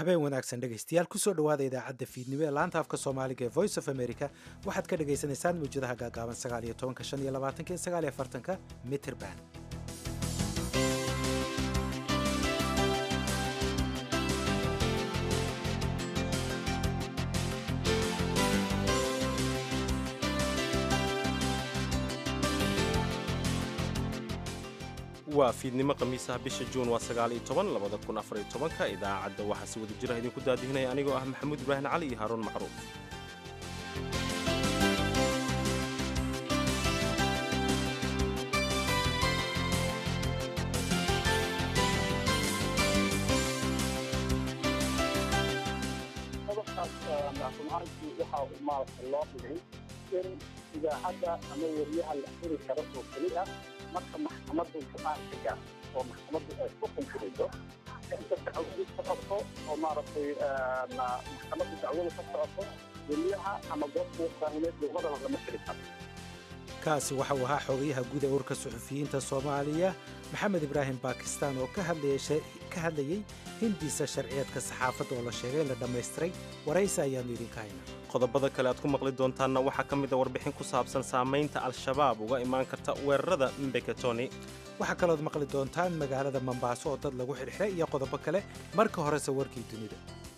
habeen wanaagsan dhegaystayaal kusoo dhowaada idaacadda fiidnimo ee laanta afka soomaaliga ee voice of america waxaad ka dhagaysanaysaan mawjadaha gaagaaban sagaaliyo tobanka shan iyo labaatanka iyo sagaaliyo afartanka mitrband waa fiidnimo khamiisaha bisha juun waa sagaal iyo toban labada kun afar iyo tobanka idaacadda waxaa si wada jira idinku daadihinaya anigoo ah maxamuud ibraahim cali iyo haaruun macruuf qodobkaas macluumaadkii waxa uu maaragta loo dhigay in idaacadda ama weriyaha la xiri karo oo keli ah marka maxkamaddu go-aanka gaar oo maxkamaddu ay ku xunfuriso inta dacwadu ka socoto oo maaragtay maxkamaddu dacwadu ka socoto weriyaha ama goobta warbaahineed labadaba lama xiri karo kaasi waxa uu ahaa xogayaha guud ee ururka suxufiyiinta soomaaliya maxamed ibraahim bakistan oo ka hadlayey hindiisa sharciyeedka saxaafadda oo la sheegay in la dhammaystiray waraysi ayaannu idinka haynaa qodobada kale aad ku maqli doontaanna waxaa ka mid a warbixin ku saabsan saamaynta al-shabaab uga imaan karta weerarada mbeketoni waxaa kalood maqli doontaan magaalada mombaaso oo dad lagu xidhxidhay iyo qodobo kale marka horese warkii dunida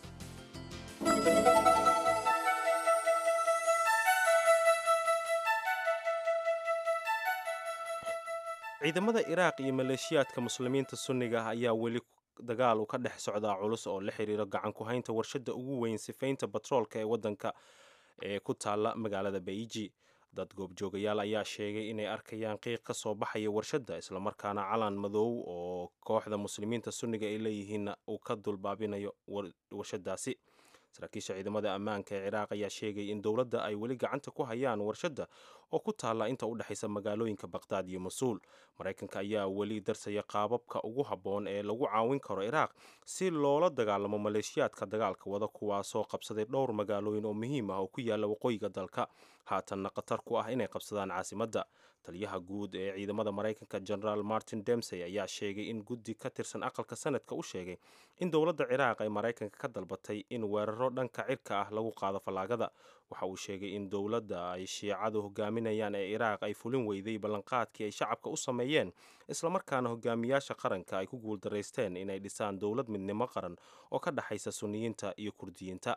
ciidamada iraaq iyo maleeshiyaadka muslimiinta sunniga ah ayaa weli dagaal u ka dhex socdaa culus oo la xiriiro gacan ku haynta warshadda ugu weyn sifaynta batroolka ee waddanka ee ku taalla magaalada beiji dad goobjoogayaal ayaa sheegay inay arkayaan qiiq ka soo baxaya warshadda islamarkaana calan madow oo kooxda muslimiinta sunniga ay leeyihiinna uu ka dulbaabinayo warshadaasi saraakiisha ciidamada ammaanka ee ciraaq ayaa sheegay in dowladda ay weli gacanta ku hayaan warshadda oo ku taalla inta u dhexaysa magaalooyinka baqhdaad iyo mas-uul maraykanka ayaa weli darsaya qaababka ugu habboon ee lagu caawin karo ciraaq si loola dagaalamo maleeshiyaadka dagaalka wada kuwaasoo qabsaday dhowr magaalooyin oo muhiim ah oo ku yaalla waqooyiga dalka haatanna khatar ku ah inay qabsadaan caasimadda taliyaha guud ee ciidamada maraykanka generaal martin demsey ayaa sheegay in guddi ka tirsan aqalka sanadka u sheegay in dowladda ciraaq ay maraykanka ka dalbatay in weeraro dhanka cirka ah lagu qaado fallaagada waxa uu sheegay in dowladda ay shiicadu hogaaminayaan ee ciraaq ay fulin weyday ballanqaadkii ay shacabka u sameeyeen islamarkaana hogaamiyaasha qaranka ay ku guuldaraysteen inay dhisaan dowlad midnimo qaran oo ka dhexaysa sunniyiinta iyo kurdiyiinta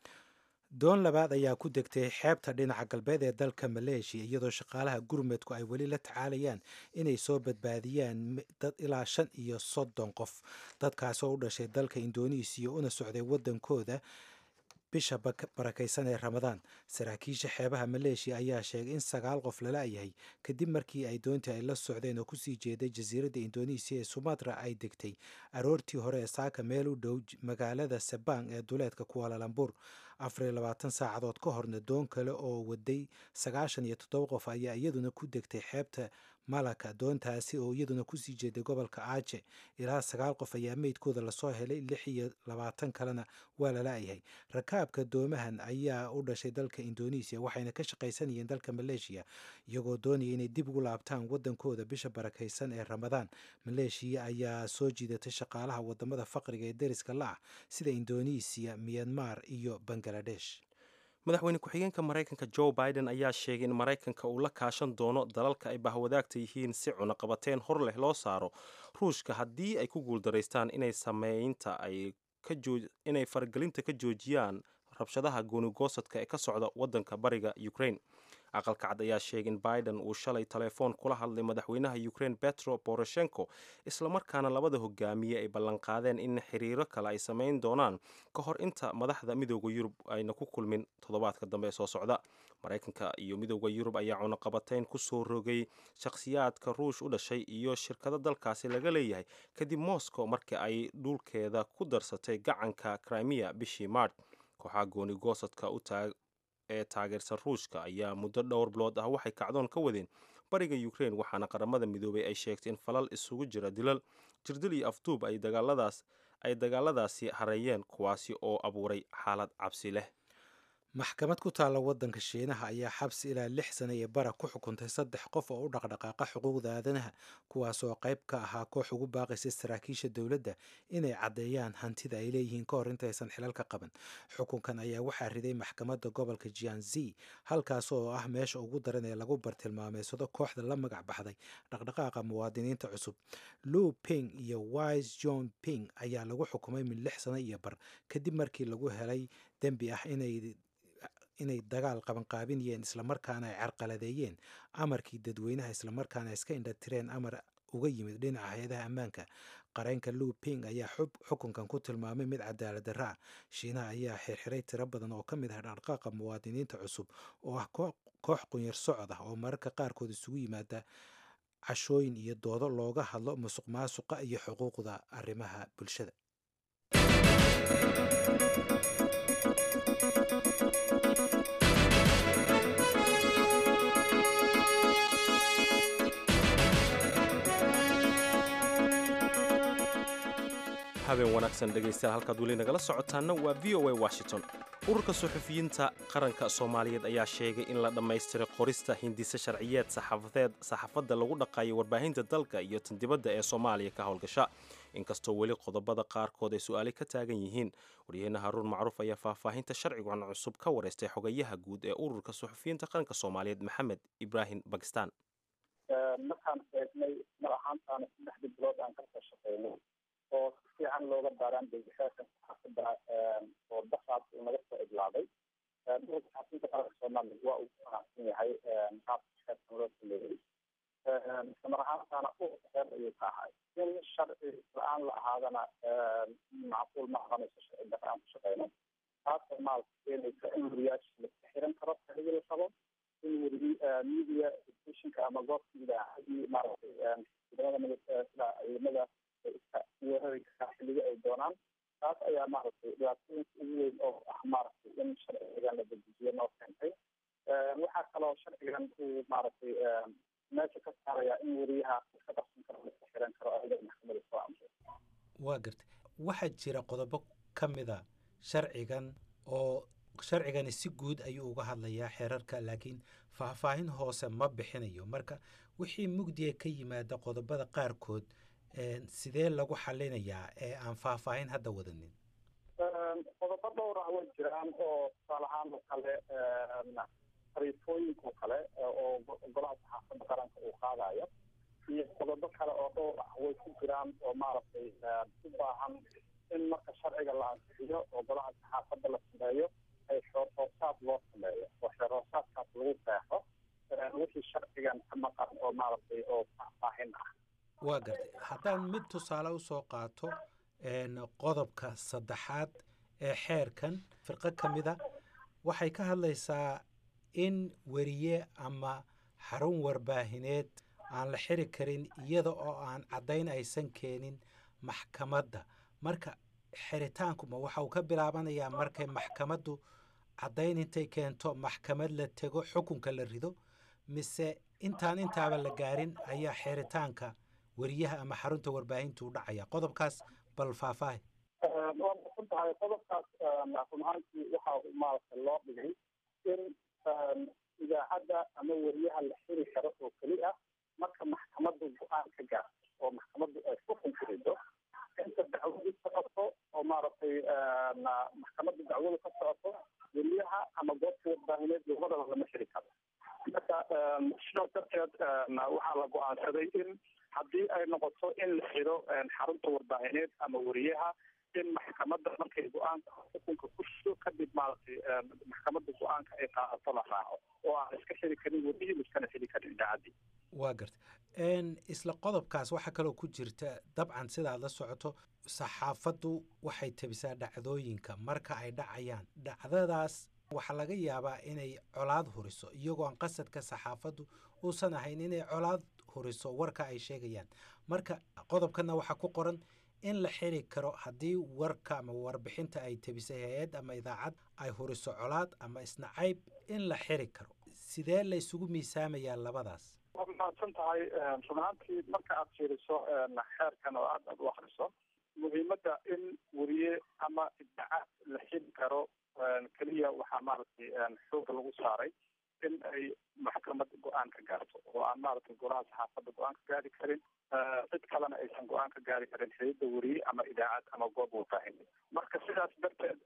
doon labaad ayaa ku degtay xeebta dhinaca galbeed ee dalka maleeshiya iyadoo shaqaalaha gurmudku ay weli la tacaalayaan inay soo badbaadiyaan dad ilaa shan iyo soddon qof dadkaas oo u dhashay dalka indonesiya una socday waddankooda bisha barakaysan ee ramadaan saraakiisha xeebaha maleeshiya ayaa sheegay in sagaal qof lala yahay kadib markii ay doontii ay la socdeen oo kusii jeeday jasiiradda indonesiya ee sumatra ay degtay aroortii hore ee saaka meel u dhow magaalada sabang ee duleedka kuwaalalambur afariyo labaatan saacadood ka horna doon kale oo waday sagaashan iyo toddoba qof ayaa iyaduna ku degtay xeebta malaka doontaasi oo iyaduna kusii jeeday gobolka aaje ilaa sagaal qof ayaa meydkooda lasoo helay lix iyo labaatan kalena waa lala-yahay rakaabka doomahan ayaa u dhashay dalka indonesiya waxayna ka shaqaysanayeen dalka maleeshiya iyagoo doonaya inay dib ugu laabtaan waddankooda bisha barakaysan ee ramadaan maleeshiya ayaa soo jiidatay shaqaalaha wadamada faqriga ee deriska la-ah sida indonesiya miyanmar iyo bangaladesh madaxweyne ku-xigeenka maraykanka joe biden ayaa sheegay in maraykanka uu la kaashan doono dalalka ay bahwadaagta yihiin si cunaqabateen hor leh loo saaro ruushka haddii ay ku guuldaraystaan inay sameynta ay inay faragelinta ka joojiyaan rabshadaha goonigoosadka ee ka socda waddanka bariga ukraine aqalka cad ayaa sheegay in biden uu shalay telefoon kula hadlay madaxweynaha ukraine petro boroshenko islamarkaana labada hogaamiye ay ballanqaadeen in xiriiro kale ay samayn doonaan ka hor inta madaxda midooda yurub ayna ku kulmin toddobaadka dambe ee soo socda maraykanka iyo midooda yurub ayaa cunaqabateyn ku soo rogay shakhsiyaadka ruush u dhashay iyo shirkado dalkaasi laga leeyahay kadib moscow markii ay dhulkeeda ku darsatay gacanka crimea bishii maart kooxaha goonigoosadka u taag ee taageersan ruushka ayaa muddo dhowr bilood ah waxay kacdoon ka wadeen bariga ukraine waxaana qaramada midoobay ay sheegtay in falal isugu jira dilal jirdil iyo afduub ay dagaaladaas ay dagaaladaasi hareeyeen kuwaasi oo abuuray xaalad cabsi leh maxkamad ku taalla waddanka shiinaha ayaa xabsi ilaa lix sana iyo bara ku xukuntay saddex qof oo u dhaqdhaqaaqa xuquuqda aadanaha kuwaasoo qayb ka ahaa koox ugu baaqaysa saraakiisha dowladda inay caddeeyaan hantida ay leeyihiin ka hor intaysan xilalka qaban xukunkan ayaa waxaa riday maxkamadda gobolka jianzi halkaas oo ah meesha ugu daran ee lagu bartilmaameysado kooxda la magac baxday dhaqdhaqaaqa muwaadiniinta cusub lu ping iyo wise john ping ayaa lagu xukumay min lix sano iyo bar kadib markii lagu helay dembi ah inay inay dagaal qabanqaabinayeen islamarkaana ay carqaladeeyeen amarkii dadweynaha islamarkaana iska indhatireen amar uga yimid dhinaca hay-adaha ammaanka qareenka lu ping ayaa xukunkan ku tilmaamay mid cadaalad darra ah shiinaha ayaa xirxiray tiro badan oo ka mid ah dhaqdhaqaaqa muwaadiniinta cusub oo ah koox qunyar socod ah oo mararka qaarkood isugu yimaada cashooyin iyo doodo looga hadlo musuq maasuqa iyo xuquuqda arrimaha bulshada habeen wanaagsan dhegaystayaal halkaad weli nagala socotaana waa v o a washington ururka suxufiyiinta qaranka soomaaliyeed ayaa sheegay in la dhammaystiray qorista hindise sharciyeed saxaafadeed saxaafadda lagu dhaqaayo warbaahinta dalka iyo tan dibadda ee soomaaliya ka howlgasha inkastoo weli qodobada qaarkood ay su-aali ka taagan yihiin waryaheena haruun macruuf ayaa faahfaahinta sharcigan cusub ka wareystay xogayaha guud ee ururka suxufiyiinta qaranka soomaaliyeed maxamed ibraahim bakistan markaan eegnay mar ahaantaana saddexdii bilood aan kasoo shaqeynay oo si fiican looga baaraan degixeerkan saxaafadda oo daqaad uu naga soo idlaaday ururka saxaafiyinta qaranka soomaaliya waa uu ku qanacsan yahay qaabka xeerkan loo sameeyey isla mar ahaantaana ururka xeer ayuu ka ahay in sharci la-aan la ahaadana macquul ma aqanayso sharci darra aan ku shaqeyno taasoo maalka keenaysa in wariyaasha laska xiran karo xiligi la rabo in weri media stationka ama goobta idaacadii maaragtay ciidamada sida ciidamada iska weerari karaa xilliga ay doonaan taas ayaa maaragtay dhibaatooyinka ugu weyn oo ah maaragtay in sharcigan la dedejiyo noo keentay waxaa kaloo sharcigan uu maaragtay meesha ka saaraya in weriyaha iska qabsan karo iska xiran karo ayada maxkamada soo amray waa gartay waxaa jira qodobo ka mida sharcigan oo sharcigani si guud ayuu uga hadlayaa xeerarka laakiin faahfaahin hoose ma bixinayo marka wixii mugdiga ka yimaada qodobada qaarkood sidee lagu xalinayaa ee aan faahfaahin hadda wadanin qodobo dhowr ah way jiraan oo tusaale ahaan oo kale fariifooyinka oo kale oo golaha saxaafadda qaranka uu qaadayo iyo qodobo kale oo dhowr ah way ku jiraan oo maaragtay u baahan in marka sharciga la ansixiyo oo golaha saxaafadda la sameeyo ay xoor hoosaad loo sameeyo oo xeer hoosaadkaas lagu qeexo wixii sharcigan ka maqan oo maaragtay oo faahfaahin ah waa gartay haddaan mid tusaale usoo qaato qodobka saddexaad ee xeerkan firqo ka mida waxay ka hadlaysaa in weriye ama xarun warbaahineed aan la xiri karin iyada oo aan caddayn aysan keenin maxkamadda marka xiritaankuma waxa uu ka bilaabanayaa markay maxkamaddu caddayn intay keento maxkamad la tego xukunka la rido mise intaan intaaba la gaarin ayaa xiritaanka weriyaha ama xarunta warbaahinta u dhacaya qodobkaas bal faahfaahi waa masan tahay qodobkaas run ahaantii waxa maaragtay loo dhigay in idaacadda ama weriyaha la xiri karo oo keli ah marka maxkamaddu go-aan ka gaarto oo maxkamaddu ay xukun ku rido inta dacwadu socoto oo maaragtay maxkamadda dacwadu ka socoto weriyaha ama goobta warbaahineed labadaba lama xiri karo marka sidaas darteed waxaa la go-aansaday in haddii ay noqoto in la xiro xarunta warbaahineed ama weriyaha in maxkamadda markay go-aanka xukunka ku shido kadib maaragtay maxkamadda go-aanka ay qaadato la raaco oo aan iska xiri karin weriyii iskana xiri karin idaacaddii waa garta isla qodobkaas waxaa kaloo ku jirta dabcan sidaad la socoto saxaafaddu waxay tabisaa dhacdooyinka marka ay dhacayaan dhacdadaas waxaa laga yaabaa inay colaad huriso iyagoo aan qasadka saxaafaddu uusan ahayn inay colaad huriso warka ay sheegayaan marka qodobkana waxaa ku qoran in la xiri karo haddii warka ama warbixinta ay tabisay hay-ad ama idaacad ay huriso colaad ama isnacayb in la xiri karo sidee la isugu miisaamayaa labadaas waa mahadsan tahay run ahaantii marka aad fiiriso xeerkan oo aad aad u akriso muhiimadda in weriye ama idaacaad la xiri karo keliya waxaa maaragtay xooga lagu saaray in ay maxkamad go-aan ka gaarto oo aan maaragtay golaha saxaafadda go-aan ka gaari karin cid kalena aysan go-aan ka gaari karin xididda weriye ama idaacad ama goob warbaahin marka sidaas darteed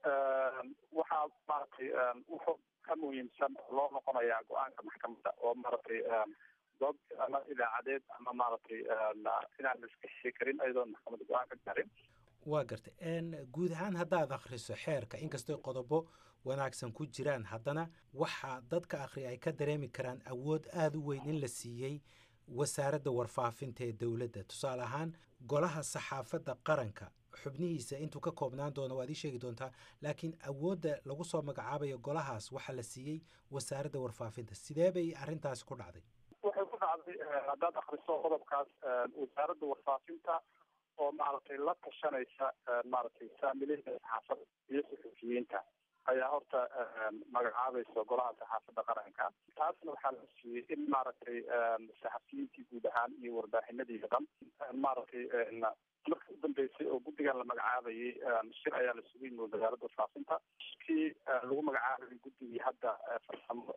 waxaa maaragtay wuxuu ka muhiimsan loo noqonayaa go-aanka maxkamadda oo maaragtay goob ama idaacadeed ama maaragtay inaan iska heshi karin ayadoon maxkamadda go-aan ka gaarin waa gartay guud ahaan haddaad akhriso xeerka inkastoo qodobo wanaagsan ku jiraan haddana waxaa dadka akhri ay ka dareemi karaan awood aada u weyn in la siiyey wasaaradda warfaafinta ee dowladda tusaale ahaan golaha saxaafadda qaranka xubnihiisa intuu ka koobnaan doono waad ii sheegi doontaa laakiin awoodda lagu soo magacaabayo golahaas waxaa la siiyey wasaaradda warfaafinta sidee bay arrintaasi ku dhacday waxay ku dhacday haddaad akhriso qodobkaas wasaaradda warfaafinta oo maaragtay la tashanaysa maaragtay saamileyda saxaafadda iyo suxufiyiinta ayaa horta magacaabaysa golaha saxaafadda qaranka taasna waxaa la siiyey in maaragtay saxafiyiintii guud ahaan iyo warbaahinadii dhan maaragtay markii u dambeysay oo guddigan la magacaabayay shir ayaa la sugay wasaaradda warfaafinta kii lagu magacaabayay guddigii hadda farsamo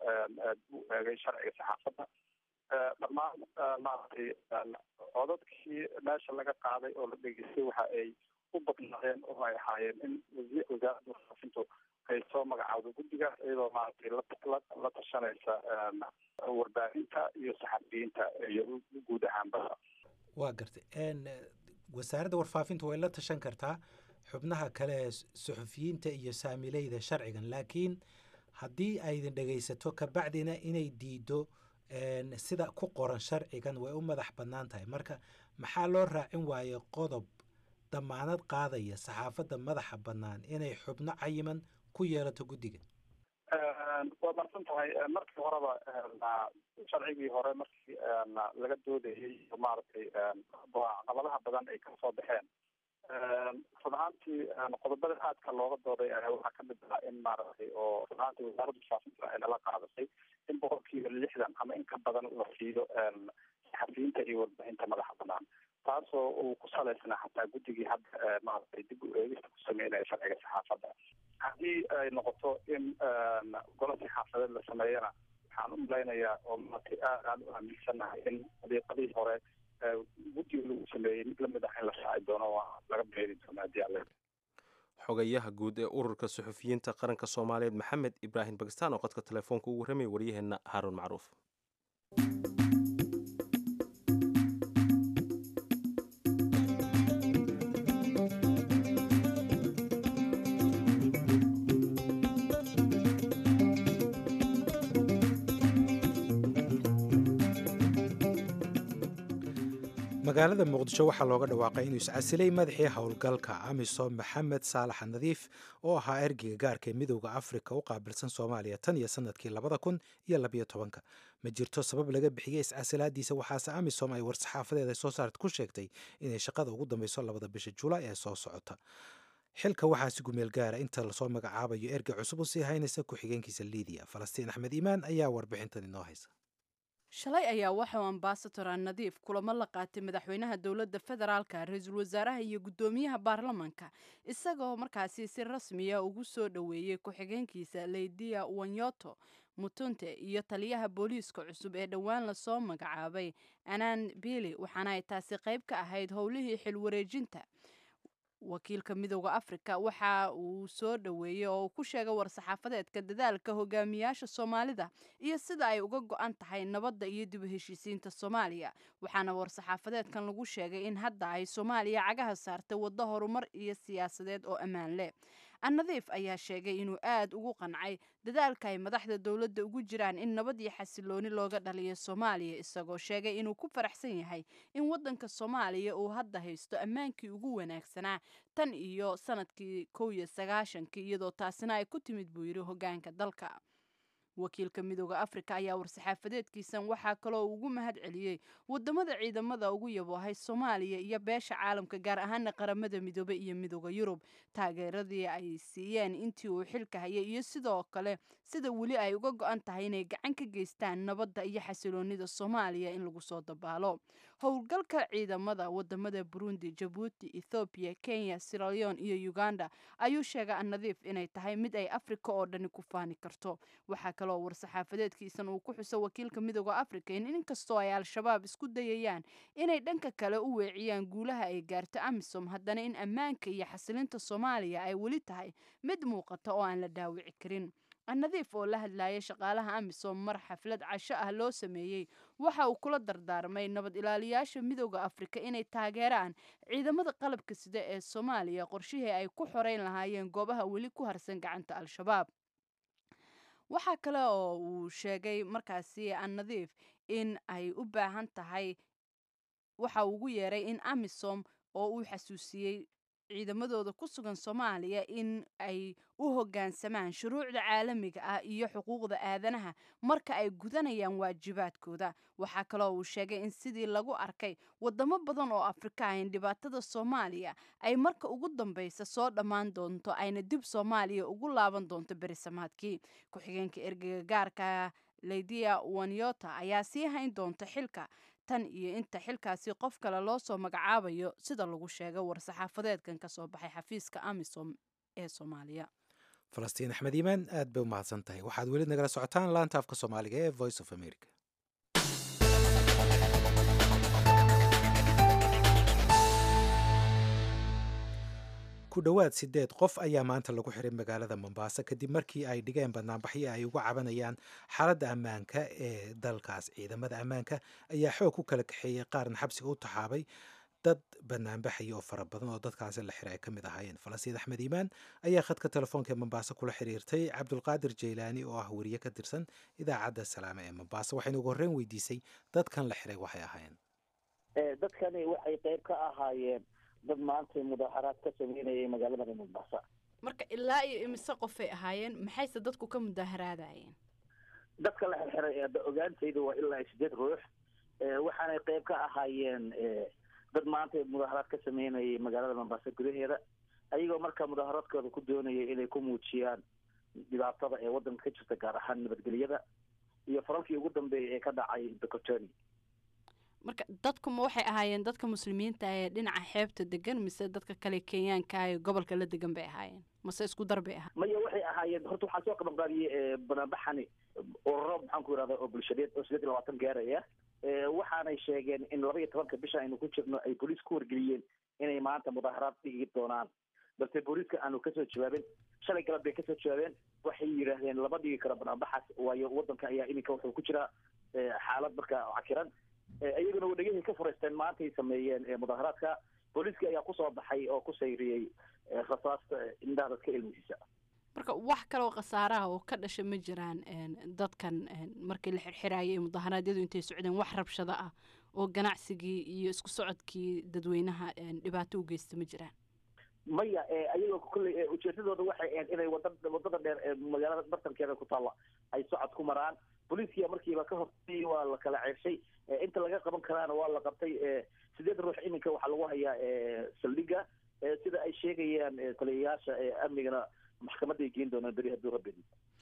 u eegay sharciga saxaafadda dhammaan maaragtay codadkii meesha laga qaaday oo la dhegeystay waxa ay u badnaadeen oo ay ahaayeen in wasaaradda warfaafintu ay soo magacaawdo guddigaas iyadoo maaragtay la tashanaysa warbaahinta iyo saxafiyiinta iyo guud ahaanba waa gartay wasaaradda warfaafinta way la tashan kartaa xubnaha kale ee suxufiyiinta iyo saamileyda sharcigan laakiin haddii aydin dhegaysato kabacdina inay diido sida ku qoran sharcigan way u madax bannaan tahay marka maxaa loo raacin waaye qodob damaanad qaadaya saxaafadda madaxa bannaan inay xubno cayiman ku yeelato guddiga waa marsan tahay markii horeba sharcigii hore markii laga doodayay maaragtay caqabadaha badan ay kasoo baxeen run ahaantii qodobada aadka looga dooday waxaa kamid ah in maaragtay oo run ahaantii wasaaradda warfaafinta ay nala qaadasay in boqolkiiba lixdan ama in ka badan la siiyo saxafiyiinta iyo warbaahinta madaxa banaan taasoo uu ku salaysnaa xataa guddigii hadda maaragtay dib u eegista ku sameynaya sharciga saxaafadda haddii ay noqoto in golo saxaafadeed la sameeyana waxaan u malaynayaa oo maaragtay aad aan u aaminsannahay in dariiqadii hore guddiga lagu sameeyey mid lamid ah in la shaaci doono waa laga beeri doona haddii alle xogayaha guud ee ururka suxufiyiinta qaranka soomaaliyeed maxamed ibraahim bakistaan oo qodka telefoonka ugu warramaya waryaheenna haaruun macruuf magaalada muqdisho waxaa looga dhawaaqay inuu iscasilay madaxii howlgalka amisom maxamed saalax nadiif oo ahaa ergeyga gaarka ee midowda afrika u qaabilsan soomaaliya tan iyo sanadkii labada kun iyo labayo tobanka ma jirto sabab laga bixiyey iscasilaadiisa waxaase amisom ay war-saxaafadeeda soo saarta ku sheegtay inay shaqada ugu dambeyso labada bisha julaay ee soo socota xilka waxaa si gumeel gaara inta lasoo magacaabayo ergey cusub u sii haynaysa ku-xigeenkiisa liidiya falastiin axmed iimaan ayaa warbixintan inoo haysa shalay ayaa waxauu ambasador nadiif kulamo la qaatay madaxweynaha dowladda federaalka ra-iisul wasaaraha iyo guddoomiyaha baarlamanka isagoo markaasi si rasmiya ugu soo dhoweeyey ku-xigeenkiisa leydia wanyoto mutunte iyo taliyaha booliiska cusub ee dhowaan lasoo magacaabay anaan bili waxaana ay taasi qayb ka ahayd howlihii xilwareejinta wakiilka midooda afrika waxa uu soo dhoweeyey oo uu ku sheegay war-saxaafadeedka dadaalka hogaamiyaasha soomaalida iyo sida ay uga go-an tahay nabadda iyo dib u heshiisiinta soomaaliya waxaana war-saxaafadeedkan lagu sheegay in hadda ay soomaaliya cagaha saartay waddo horumar iyo siyaasadeed oo ammaan leh annadiif ayaa sheegay inuu aad ugu qancay dadaalka ay madaxda dowladda ugu jiraan in nabad iyo xasilooni looga dhaliyo soomaaliya isagoo sheegay inuu ku faraxsan yahay in waddanka soomaaliya uu hadda haysto ammaankii ugu wanaagsanaa tan iyo sanadkii kow iyo sagaashankii iyadoo taasina ay ku timid buu yidhi hoggaanka dalka wakiilka midooda afrika ayaa war-saxaafadeedkiisan waxaa kaloo ugu mahad celiyey wadamada ciidamada ugu yaboohay soomaaliya iyo beesha caalamka gaar ahaana qaramada midoobe iyo midooda yurub taageeradii ay siiyeen intii uu xilka hayay iyo sidoo kale sida weli ay uga go-an tahay inay gacan ka geystaan nabadda iyo xasiloonida soomaaliya in lagu soo dabaalo howlgalka ciidamada wadamada burundi jabuuti ethoobiya kenya siraleon iyo uganda ayuu sheegay annadiif inay tahay mid ay afrika oo dhani ku faani karto waxaa kaloo war-saxaafadeedkiisan uu ku xuso wakiilka midooda afrika in inkastoo ay al-shabaab isku dayayaan inay dhanka kale u weeciyaan guulaha ay gaarto amisom haddana in ammaanka iyo xasilinta soomaaliya ay weli tahay mid muuqata oo aan la dhaawici karin annadiif oo la hadlayay shaqaalaha amisom mar xaflad casho ah loo sameeyey waxa uu kula dardaarmay nabad ilaaliyaasha midooda afrika inay taageeraan ciidamada qalabka sida ee soomaaliya qorshihii ay ku xoreyn lahaayeen goobaha weli ku harsan gacanta al-shabaab waxaa kale oo uu sheegay markaasi annadiif in ay u baahan tahay waxa uu ugu yeeray in amisom oo uu xasuusiyey ciidamadooda ku sugan soomaaliya in ay u hoggaansamaan shuruucda caalamiga ah iyo xuquuqda aadanaha marka ay gudanayaan waajibaadkooda waxaa kaloo uu sheegay in sidii lagu arkay wadamo badan oo afrika ah in dhibaatada soomaaliya ay marka ugu dambeysa soo dhammaan doonto ayna dib soomaaliya ugu laaban doonto berisamaadkii ku-xigeenka ergeyga gaarka leydia wanyota ayaa sii hayn doonta xilka tan iyo inta xilkaasi qof kale loo soo magacaabayo sida lagu sheegay war-saxaafadeedkan ka soo baxay xafiiska amisom ee soomaaliya falastiin axmed iimaan aad bay u mahadsan tahay waxaad weli nagala socotaan laanta afka soomaaliga ee voice of america ku dhowaad sideed qof ayaa maanta lagu xiray magaalada mombaaso kadib markii ay dhigeen banaanbaxyo ay uga cabanayaan xaaladda ammaanka ee dalkaas ciidamada ammaanka ayaa xoog ku kala kaxeeyey qaarna xabsiga u taxaabay dad banaanbaxaya oo fara badan oo dadkaasi la xiray ay ka mid ahaayeen falasiid axmed iimaan ayaa khadka telefoonka ee mombaaso kula xiriirtay cabdulqaadir jeylaani oo ah weriye ka tirsan idaacadda salaame ee mombaaso waxayna ugu horreyn weydiisay dadkan la xiray waxay ahaayeen dadkani waxay qayb ka ahaayeen dad maanta mudaaharaad ka sameynayay magaalada mombasa marka ilaa iyo imise qofay ahaayeen maxayse dadku ka mudaaharaadayeen dadka la xirxiray ee ogaantayda waa ilaa sideed ruux waxaanay qayb ka ahaayeen dad maanta mudaaharaad ka sameynayay magaalada mombasa gudaheeda ayagoo marka mudaaharaadkooda ku doonayay inay ku muujiyaan dhibaatada ee waddanka ka jirta gaar ahaan nabadgelyada iyo faralkii ugu dambeeyay ee ka dhacay docotoni marka dadkuma waxay ahaayeen dadka muslimiinta ee dhinaca xeebta degan mise dadka kale kenyaanka ee gobolka la degan bay ahaayeen mase isku dar bay ahaayeen maya waxay ahaayeen horta waxaa soo qaban qaadiyey banaanbaxani ururo maxaan ku irahda oo bulshadeed oo sideed iyo labaatan gaaraya waxaanay sheegeen in laba iyo tobanka bisha aynu ku jirno ay booliis ku wargeliyeen inay maanta mudaaharaad dhigi doonaan balse booliiska aanu kasoo jawaabin shalay galab bay kasoo jawaabeen waxay yidhaahdeen lama dhigi karo banaanbaxaas waayo wadanka ayaa iminka wuxuu ku jiraa xaalad marka cakiran iyaguna wadhegahii ka furaysteen maantay sameeyeen mudaaharaadka booliiskii ayaa kusoo baxay oo ku sayriyey rasaasta indhaha dadka ilmihiisa marka wax kaloo khasaaraha oo ka dhasha ma jiraan dadkan markii la xirxiraayay mudaharaadyadu intay socdeen wax rabshado ah oo ganacsigii iyo isku socodkii dadweynaha dhibaato u geysta ma jiraan maya ayagoo kolley ujeedadooda waxay ahayd inay wada wadada dheer ee magaalada bartankeeda ku taalla ay socod ku maraan booliiskiya markiiba ka hortayay waa la kala ceershay inta laga qaban karaana waa la qabtay sideed ruux iminka waxaa lagu hayaa saldhiga sida ay sheegayaan taliyayaasha amnigana maxkamaday geen doonaan beri hadduu rabbi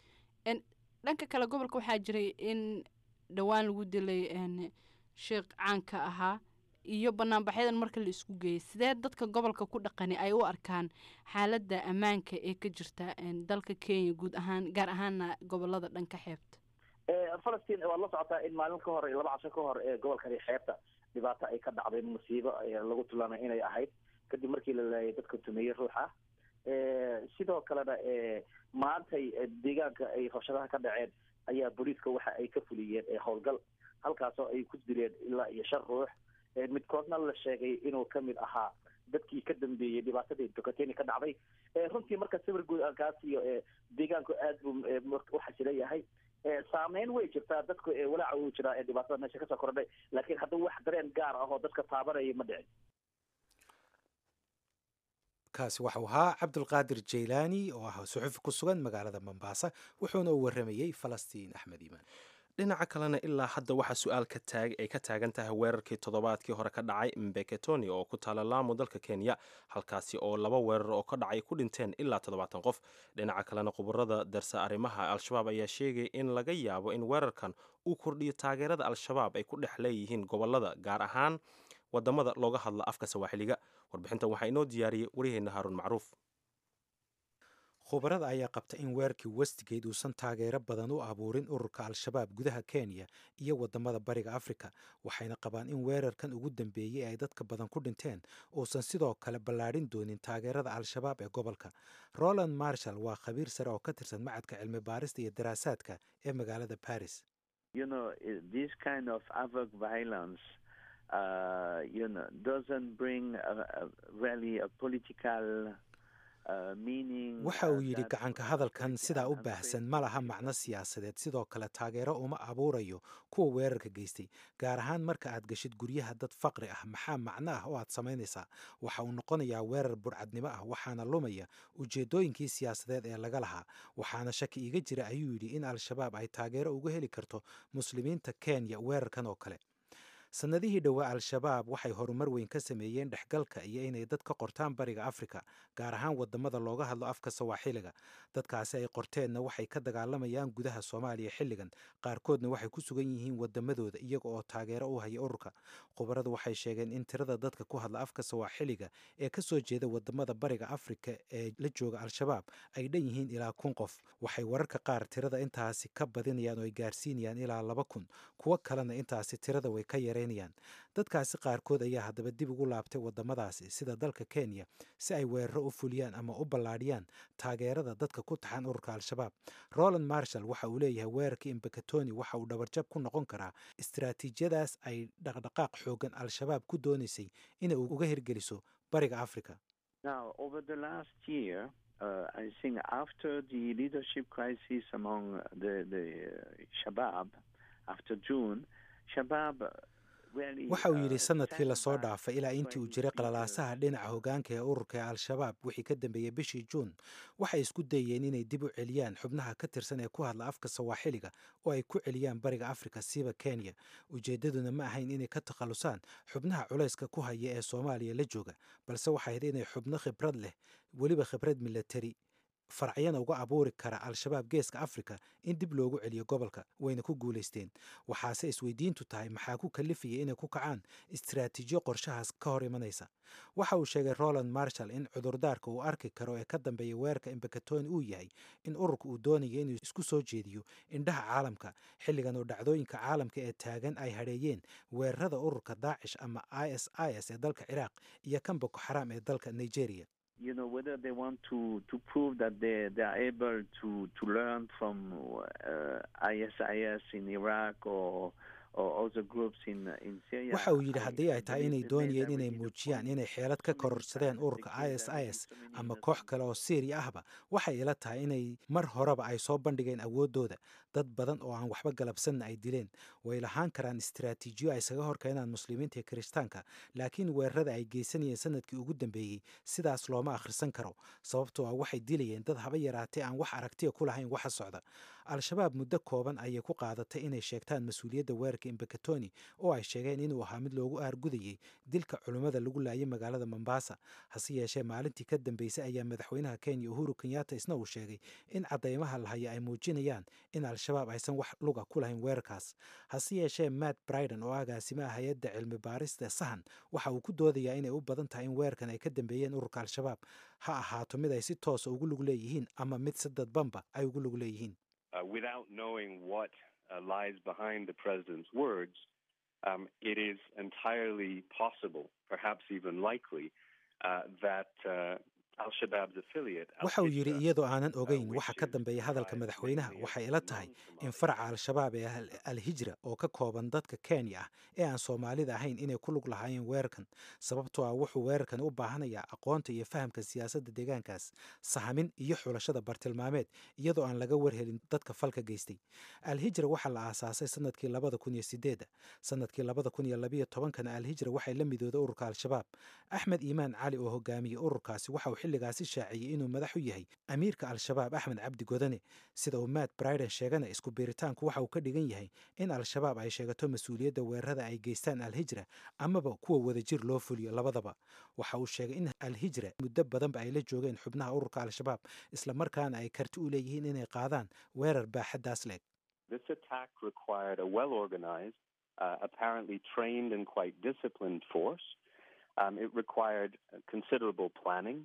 dhanka kale gobolka waxaa jiray in dhowaan lagu dilay sheekh caanka ahaa iyo banaanbaxyadan marka la isku geeyay sidee dadka gobolka ku dhaqani ay u arkaan xaaladda ammaanka ee ka jirta dalka kenya guud ahaan gaar ahaana gobolada dhanka xeebta falastiin waad la socotaa in maalin ka hor laba casho ka hor ee gobolkani xeebta dhibaato ay ka dhacday musiibo lagu tilmaamay inay ahayd kadib markii la laayay dadka tumeeyey ruuxa sidoo kalena maantay deegaanka ay rabshadaha ka dhaceen ayaa booliiska waxa ay ka fuliyeen howlgal halkaasoo ay ku dileen ilaa iyo shan ruux midkoodna la sheegay inuu kamid ahaa dadkii ka dambeeyey dhibaatadii docoteni ka dhacday runtii marka sawir guud aan kaa siiyo deegaanku aad buu u xasila yahay saameyn way jirtaa dadku walaaca uu jiraa ee dhibaatada meesha kasoo kordhay laakiin hadduu wax dareen gaar ah oo dadka taabanaya ma dhicin kaasi waxau ahaa cabdulqaadir jeylaani oo ah suxufi ku sugan magaalada mombaasa wuxuuna u waramayey falastiin axmed iimaan dhinaca kalena ilaa hadda waxaa su-aal ka taag ay ka taagan tahay weerarkii toddobaadkii hore ka dhacay mbeketoni oo ku taala laamo dalka kenya halkaasi oo laba weerar oo ka dhacay ku dhinteen ilaa toddobaatan qof dhinaca kalena khubarada darsa arrimaha al-shabaab ayaa sheegay in laga yaabo in weerarkan uu kordhiyo taageerada al-shabaab ay ku dhex leeyihiin gobolada gaar ahaan wadamada looga hadla afka sawaaxiliga warbixintan waxaa inoo diyaariyey waryaheena haaruun macruuf khubarada ayaa qabta in weerarkii westgate uusan taageero badan u abuurin ururka al-shabaab gudaha kenya iyo wadamada bariga afrika waxayna qabaan in weerarkan ugu dambeeyey ay dadka badan ku dhinteen uusan sidoo kale ballaadhin doonin taageerada al-shabaab ee gobolka roland marshall waa khabiir sare oo ka tirsan macadka cilmi baarista iyo daraasaadka ee magaalada baris waxa uu yidhi gacanka hadalkan sidaa u baahsan ma laha macno siyaasadeed sidoo kale taageero uma abuurayo kuwa weerarka geystay gaar ahaan marka aad gashid guryaha dad faqri ah maxaa macno ah oo aad samaynaysaa waxa uu noqonayaa weerar burcadnimo ah waxaana lumaya ujeedooyinkii siyaasadeed ee laga lahaa waxaana shaki iga jira ayuu yidhi in al-shabaab ay taageero uga heli karto muslimiinta kenya weerarkan oo kale sannadihii dhowaa al-shabaab waxay horumar weyn ka sameeyeen dhexgalka iyo inay dad ka qortaan bariga afrika gaar ahaan wadamada looga hadlo afka sawaaxiliga dadkaasi ay qorteenna waxay ka dagaalamayaan gudaha soomaaliya xilligan qaarkoodna waxay ku sugan yihiin wadamadooda iyaga oo taageero u haya ururka khubaradu waxay sheegeen in tirada dadka ku hadla afka sawaaxiliga ee kasoo jeeda wadamada bariga afrika ee la jooga al-shabaab ay dhan yihiin ilaa kun qof waxay wararka qaar tirada intaasi ka badinayaan oo ay gaarsiinayaan ilaa laba kun kuwo kalena intaasi tirada way ka yareen dadkaasi qaarkood ayaa haddaba dib ugu laabtay wadamadaasi sida dalka kenya si ay weeraro u fuliyaan ama u ballaadhiyaan taageerada dadka ku taxan ururka al-shabaab roland marshall waxa uu leeyahay weerarkii imbekatoni waxa uu dhabarjab ku noqon karaa istaraatiijiyadaas ay dhaqdhaqaaq xoogan al-shabaab ku doonaysay inay uga hirgeliso bariga africa waxa uu yidhi sanadkii lasoo dhaafay ilaa intii uu jiray qalalaasaha dhinaca hogaanka ee ururka ee al-shabaab wixii ka dambeeyey bishii juun waxay isku dayeen inay dib u celiyaan xubnaha ka tirsan ee ku hadla afka sawaaxiliga oo ay ku celiyaan bariga afrika siiba kenya ujeeddaduna ma ahayn inay ka takhallusaan xubnaha culayska ku haya ee soomaaliya la jooga balse waxay ahayd inay xubno khibrad leh weliba khibrad milatari farcyana uga abuuri kara al-shabaab geeska afrika in dib loogu celiyo gobolka wayna ku guulaysteen waxaase isweydiintu tahay maxaa ku kalifaya inay ku kacaan istaraatiijiyo qorshahaas ka hor imanaysa waxa uu sheegay roland marshall in cudurdaarka uu arki karo ee ka dambeeya weerarka imbekatoni uu yahay in ururka uu doonayo inuu isku soo jeediyo indhaha caalamka xilligan oo dhacdooyinka caalamka ee taagan ay hadheeyeen weerarada ururka daacish ama i s i s ee dalka ciraaq iyo kan boko xaraam ee dalka nigeria you know whether they want to to prove that they they are able to to learn from uh, ISIS in Iraq or waxa uu yidhi haddii ay tahay inay doonayeen inay muujiyaan inay xeelad ka kororsadeen ururka i s i s ama koox kale oo syriya ahba waxay ila tahay inay mar horeba ay soo bandhigeen awooddooda dad badan oo aan waxba galabsanna ay dileen way lahaan karaan istaraatiijiyo ay isaga horkeenaan muslimiinta iyo kiristaanka laakiin weerarada ay geysanayeen sanadkii ugu dambeeyey sidaas looma akhrisan karo sababtoo ah waxay dilayeen dad haba yaraatee aan wax aragtiya ku lahayn waxa socda al-shabaab muddo kooban ayay ku qaadatay inay sheegtaan mas-uuliyadda weerarka imbekatoni oo ay sheegeen inuu ahaa mid loogu aargudayey dilka culummada lagu laayay magaalada mombasa hase yeeshee maalintii ka dambeysay ayaa madaxweynaha kenya uhuru kenyatta isna uu sheegay in caddaymaha la haya ay muujinayaan in al-shabaab aysan wax luga ku lahayn weerarkaas hase yeeshee matt briden oo agaasimaha hay-adda cilmi baarista sahan waxa uu ku doodayaa inay u badan tahay in weerarkan ay ka dambeeyeen ururka al-shabaab ha ahaato mid ay si toosa ugu lug leeyihiin ama mid si dadbanba ay ugu lug leeyihiin Uh, without knowing what uh, lies behind the president's words, um, it is entirely possible, perhaps even likely, uh, that waxa uu yidhi iyadoo aanan ogeyn waxa ka dambeeya hadalka madaxweynaha waxay ila tahay in faraca al-shabaab ee al-hijra oo ka kooban dadka kenya ah ee aan soomaalida ahayn inay ku lug lahaayeen weerarkan sababtoo ah wuxuu weerarkan u baahanayaa aqoonta iyo fahamka siyaasadda deegaankaas sahamin iyo xulashada bartilmaameed iyadoo aan laga warhelin dadka falka geystay al-hijra waxaa la aasaasay sanadkii labada kun iyo sideedda sanadkii labada kun iyo labiyo tobankana al-hijra waxay la midooday ururka al-shabaab axmed iimaan cali oo hogaamiyey ururkaasi waxa uu xilligaasi shaaciyey inuu madax u yahay amiirka al-shabaab axmed cabdi godane sida uu matt briden sheegana isku biiritaanku waxa uu ka dhigan yahay in al-shabaab ay sheegato mas-uuliyadda weerarada ay geystaan al-hijra amaba kuwa wadajir loo fuliyo labadaba waxa uu sheegay in al-hijra muddo badanba ay la joogeen xubnaha ururka al-shabaab islamarkaana ay karti u leeyihiin inay qaadaan weerar baaxaddaas leeg This attack required a well organized, uh, apparently trained and quite disciplined force. Um, it required considerable planning.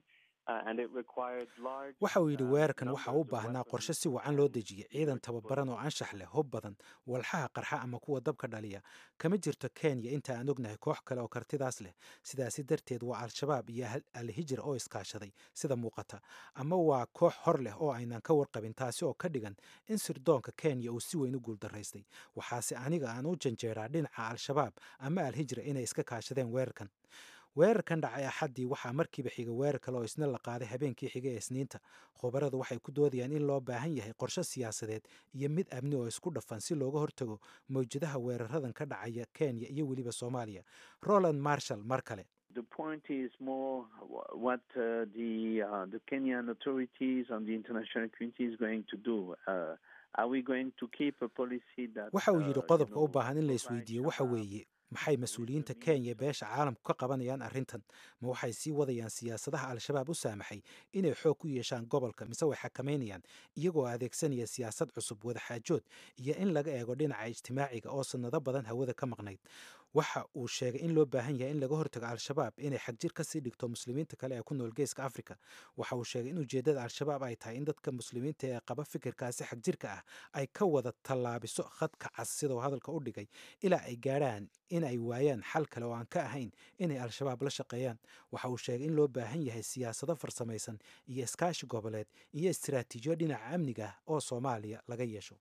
waxa uu yidhi weerarkan waxa u baahnaa qorshe si wacan loo dejiyey ciidan tababaran oo anshax leh hub badan walxaha qarxa ama kuwa dabka dhaliya kama jirto kenya inta aan ognahay koox kale oo kartidaas leh sidaasi darteed waa al-shabaab iyo al-hijra oo iskaashaday sida muuqata ama waa koox hor leh oo aynan ka warqabin taasi oo ka dhigan in sirdoonka kenya uu si weyn u guuldaraystay waxaase aniga aan u janjeeraa dhinaca al-shabaab ama al-hijra inay iska kaashadeen weerarkan weerarkan dhacay axaddii waxaa markiiba xiga weerar kale oo isna la qaaday habeenkii xiga ee isniinta khubaradu waxay ku doodayaan in loo baahan yahay qorshe siyaasadeed iyo mid amni oo isku dhafan si looga hortago mawjadaha weeraradan ka dhacaya kenya iyo weliba soomaaliya roland marshall mar kale The point is more what uh, the uh, the Kenyan authorities and the international community is going to do. Uh, are we going to keep a policy that waxa uu yidhi qodobka u baahan in la isweydiiyo waxa weeye maxay mas-uuliyiinta kenya beesha caalamku ka qabanayaan arrintan ma waxay sii wadayaan siyaasadaha al-shabaab u saamaxay inay xoog ku yeeshaan gobolka mise way xakamaynayaan iyagoo adeegsanaya siyaasad cusub wadaxaajood iyo in laga eego dhinaca ijtimaaciga oo sannado badan hawada ka maqnayd waxa uu sheegay in loo baahan yahay in laga hortago al-shabaab inay xagjir ka sii dhigto muslimiinta kale ee ku nool geeska afrika waxa uu sheegay in ujeeddada al-shabaab ay tahay in dadka muslimiinta ee qaba fikirkaasi xagjirka ah ay ka wada tallaabiso khadka cas sidau hadalka u dhigay ilaa ay gaadhaan in ay waayaan xal kale oo aan ka ahayn inay al-shabaab la shaqeeyaan waxa uu sheegay in loo baahan yahay siyaasado farsamaysan iyo iskaashi goboleed iyo istiraatiijiyo dhinaca amniga ah oo soomaaliya laga yeesho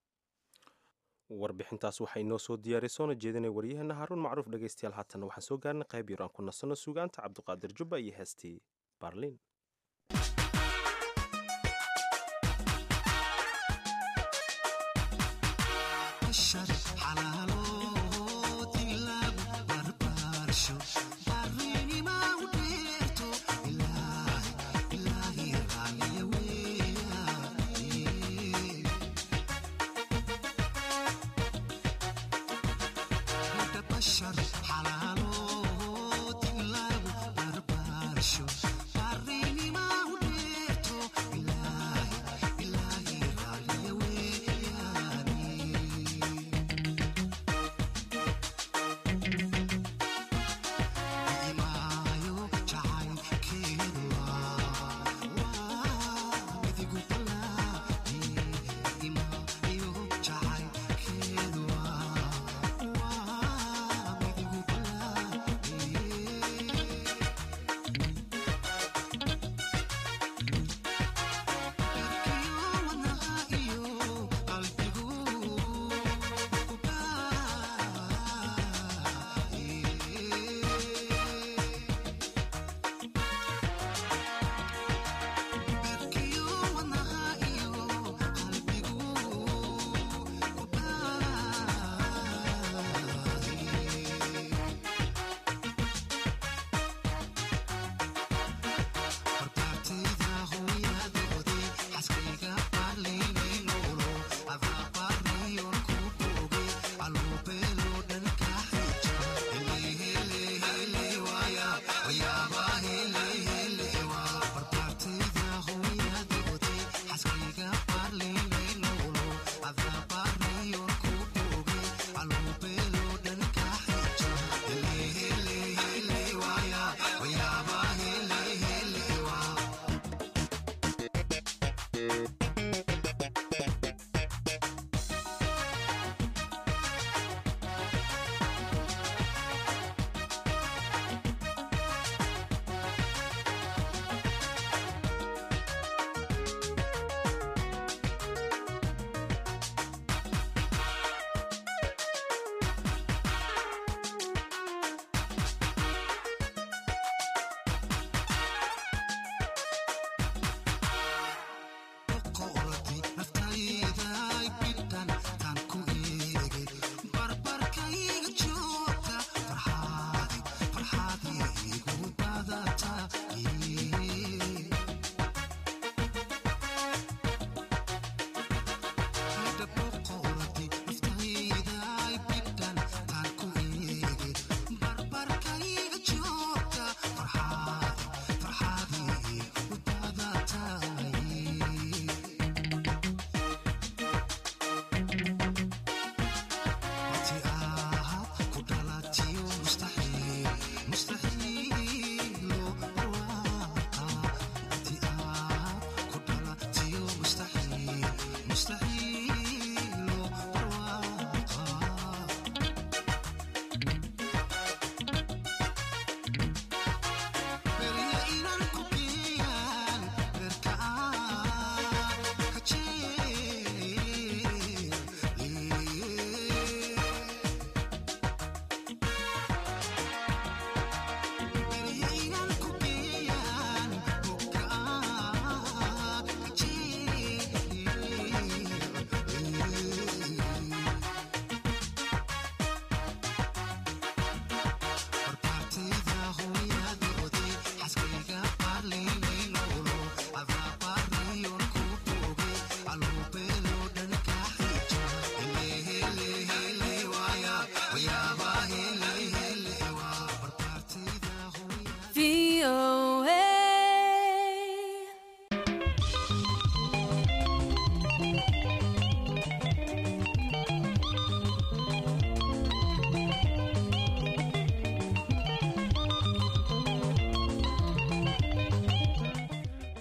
warbixintaas waxaa inoo soo diyaaray soona jeedinay waryaheena haaruun macruuf dhegaystayaal haatanna waxaan soo gaarnay qayb yar aan ku nasanno suugaanta cabdiqaadir jubba iyo heestii baarliin Wow.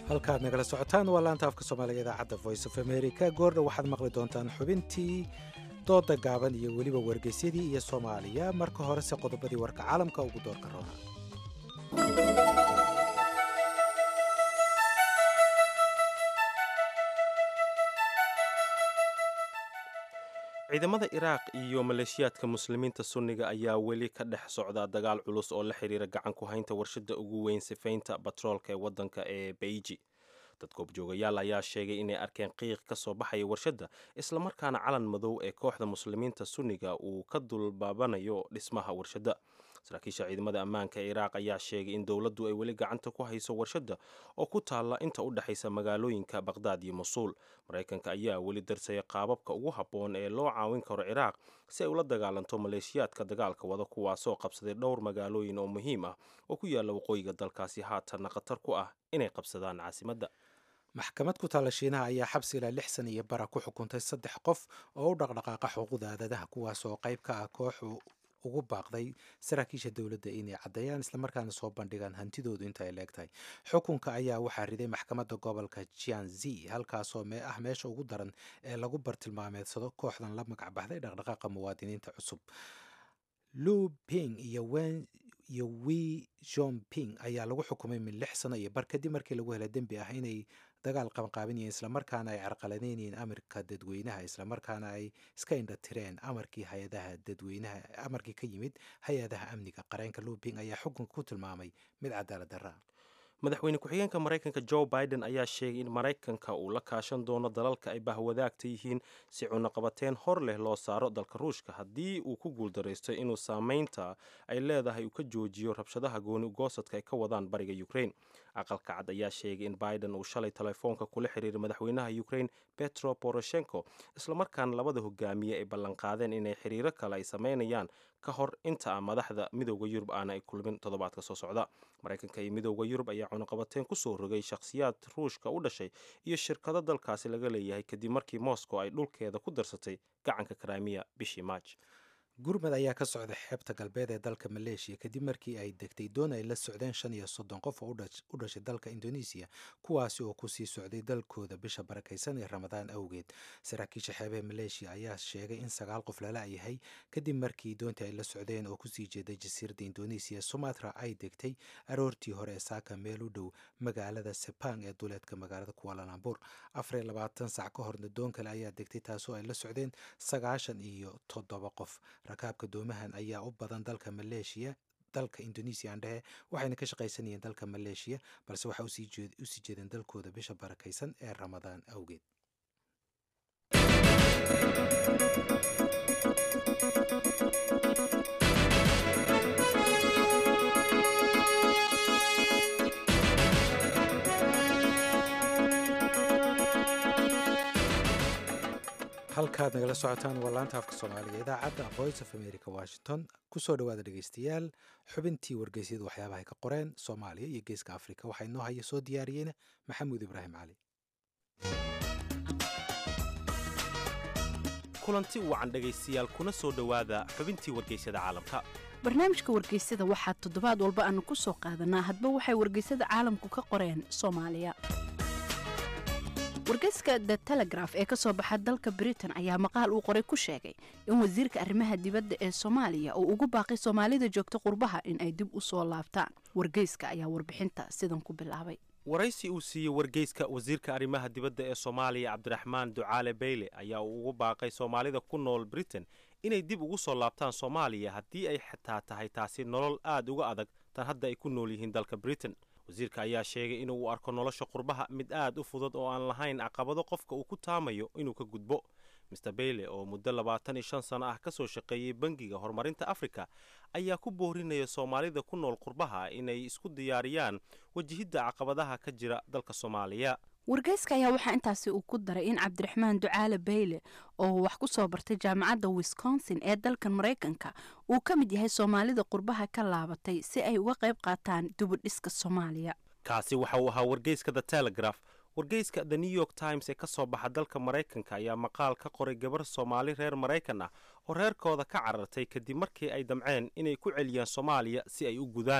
halkaad nagala socotaan waa laanta afka soomaaliga idaacadda voice of america goordha waxaad maqli doontaan xubintii dooda gaaban iyo weliba wargeysyadii iyo soomaaliya marka horese qodobadii warka caalamka ugu doorka roona ciidamada iraaq iyo maleeshiyaadka muslimiinta sunniga ayaa weli ka dhex socda dagaal culus oo la xiriira gacan ku haynta warshada ugu weyn sifaynta batroolka ee wadanka ee beiji dad goobjoogayaal ayaa sheegay inay arkeen qiiq ka soo baxaya warshadda islamarkaana calan madow ee kooxda muslimiinta sunniga uu ka dulbaabanayo dhismaha warshadda saraakiisha ciidamada ammaanka ee iraaq ayaa sheegay in dowladdu ay weli gacanta ku hayso warshadda oo ku taalla inta u dhexaysa magaalooyinka baqhdaad iyo masuul maraykanka ayaa weli darsaya qaababka ugu habboon ee loo caawin karo ciraaq si ay ula dagaalanto maleeshiyaadka dagaalka wada kuwaasoo qabsaday dhowr magaalooyin oo muhiim ah oo ku yaalla waqooyiga dalkaasi haatanna khatar ku ah inay qabsadaan caasimadda maxkamad ku taalla shiinaha ayaa xabsi ilaa lix san iyo bara ku xukuntay saddex qof oo u dhaqdhaqaaqa xuquuqda aadadaha kuwaas oo qayb ka ah koox ugu baaqday saraakiisha dowladda inay caddeeyaan islamarkaana soo bandhigaan hantidoodu inta ay leegtahay xukunka ayaa waxaa riday maxkamadda gobolka jianzi halkaasoo ah meesha ugu daran ee lagu bartilmaameedsado kooxdan la magac baxday dhaqdhaqaaqa muwaadiniinta cusub lu ping iyo wen iyo wi jomping ayaa lagu xukumay min lix sano iyo bar kadib markii lagu helay dembi ah inay dagaal qabanqaabinayeen islamarkaana ay carqaladeynayeen amarka dadweynaha islamarkaana ay iska indha tireen amarkii hay-adaha dadweynaha amarkii ka yimid hay-adaha amniga qareenka luping ayaa xukunka ku tilmaamay mid cadaalad darra madaxweyne ku-xigeenka maraykanka joe biden ayaa sheegay in maraykanka uu la kaashan doono dalalka ay bahwadaagta yihiin si cunaqabateen hor leh loo saaro dalka ruushka haddii uu ku guuldaraysto inuu saameynta ay leedahay uu ka joojiyo rabshadaha gooni ugoosadka ay ka wadaan bariga ukraine aqalka cad ayaa sheegay in biden uu shalay telefoonka kula xiriiray madaxweynaha ukraine petro poroshenko islamarkaana labada hogaamiye ay ballanqaadeen inay xiriiro kale ay sameynayaan ka hor inta a madaxda midooda yurub aana ay kulmin toddobaadka soo socda maraykanka iyo midooda yurub ayaa cunaqabateen ku soo rogay shakhsiyaad ruushka u dhashay iyo shirkado dalkaasi laga leeyahay kadib markii moscow ay dhulkeeda ku darsatay gacanka karamiya bishii maaj gurmad ayaa ka socda xeebta galbeed ee dalka maleeshiya kadib markii ay degtay doon ay la socdeen shan iyo soddon qof oo u dhashay dalka indonesiya kuwaasi oo kusii socday dalkooda bisha barakaysan ee ramadaan awgeed saraakiisha xeebaha maleeshiya ayaa sheegay in sagaal qof lala yahay kadib markii doontii ay la socdeen oo kusii jeeday jasiiradda indonesiya sumatra ay degtay aroortii hore ee saaka meel u dhow magaalada sepang ee duleedka magaalada kualalambur afar iyo labaatan sac ka horna doon kale ayaa degtay taasoo ay la socdeen sagaashan iyo toddoba qof rakaabka doomahan ayaa u badan dalka maleeshiya dalka indonesiya aan dhehe waxayna ka shaqaysanayeen dalka maleeshiya balse waxaa usii jeedeen dalkooda bisha barakaysan ee ramadaan awgeed halkaad nagala socotaan waa laanta afka soomaaliga idaacadda voice of america washington kusoo dhawaada dhegeystayaal xubintii wargeysyadu waxyaabahay ka qoreen soomaaliya iyo geeska afrika waxaa inoo haya soo diyaariyeyna maxamuud ibraahim cali kulanti wacan dhegaystayaal kuna soo dhowaada xubintii wargeysyada caalamka barnaamijka wargeysada waxaa toddobaad walba aanu ku soo qaadanaa hadba waxay wargeysada caalamku ka qoreen soomaaliya wargeyska the telegraf ee ka soo baxa dalka britain ayaa maqaal uu qoray ku sheegay in wasiirka arrimaha dibadda ee soomaaliya uu ugu baaqay soomaalida joogta qurbaha in ay dib u soo laabtaan wargeyska ayaa warbixinta sidan ku bilaabay waraysi uu siiyey wargeyska wasiirka arrimaha dibadda ee soomaaliya cabdiraxmaan ducaale beyle ayaa uu ugu baaqay soomaalida ku nool britain inay dib ugu soo laabtaan soomaaliya haddii ay xitaa tahay taasi nolol aad uga adag tan hadda ay ku nool yihiin dalka britain wasiirka ayaa sheegay inuu u arko nolosha qurbaha mid aad u fudud oo aan lahayn caqabado qofka uu ku taamayo inuu ka gudbo mister beyle oo muddo labaatan iyo shan sano ah ka soo shaqeeyey bangiga horumarinta afrika ayaa ku boorinaya soomaalida ku nool qurbaha inay isku diyaariyaan wajihidda caqabadaha ka jira dalka soomaaliya wargeyska ayaa waxaa intaasi uu ku daray in cabdiraxmaan ducaale beyle oo wax ku soo bartay jaamacadda wisconsin ee dalkan maraykanka uu ka mid yahay soomaalida qurbaha ka laabatay si ay uga qayb qaataan dubudhiska soomaaliya kaasi waxa uu ahaa wargeyska the telegraph wargeyska the new york times ee ka soo baxa dalka maraykanka ayaa maqaal ka qoray gabar soomaali reer maraykan ah oo reerkooda ka carartay kadib markii ay damceen inay ku celiyaan soomaaliya si ay u gudaan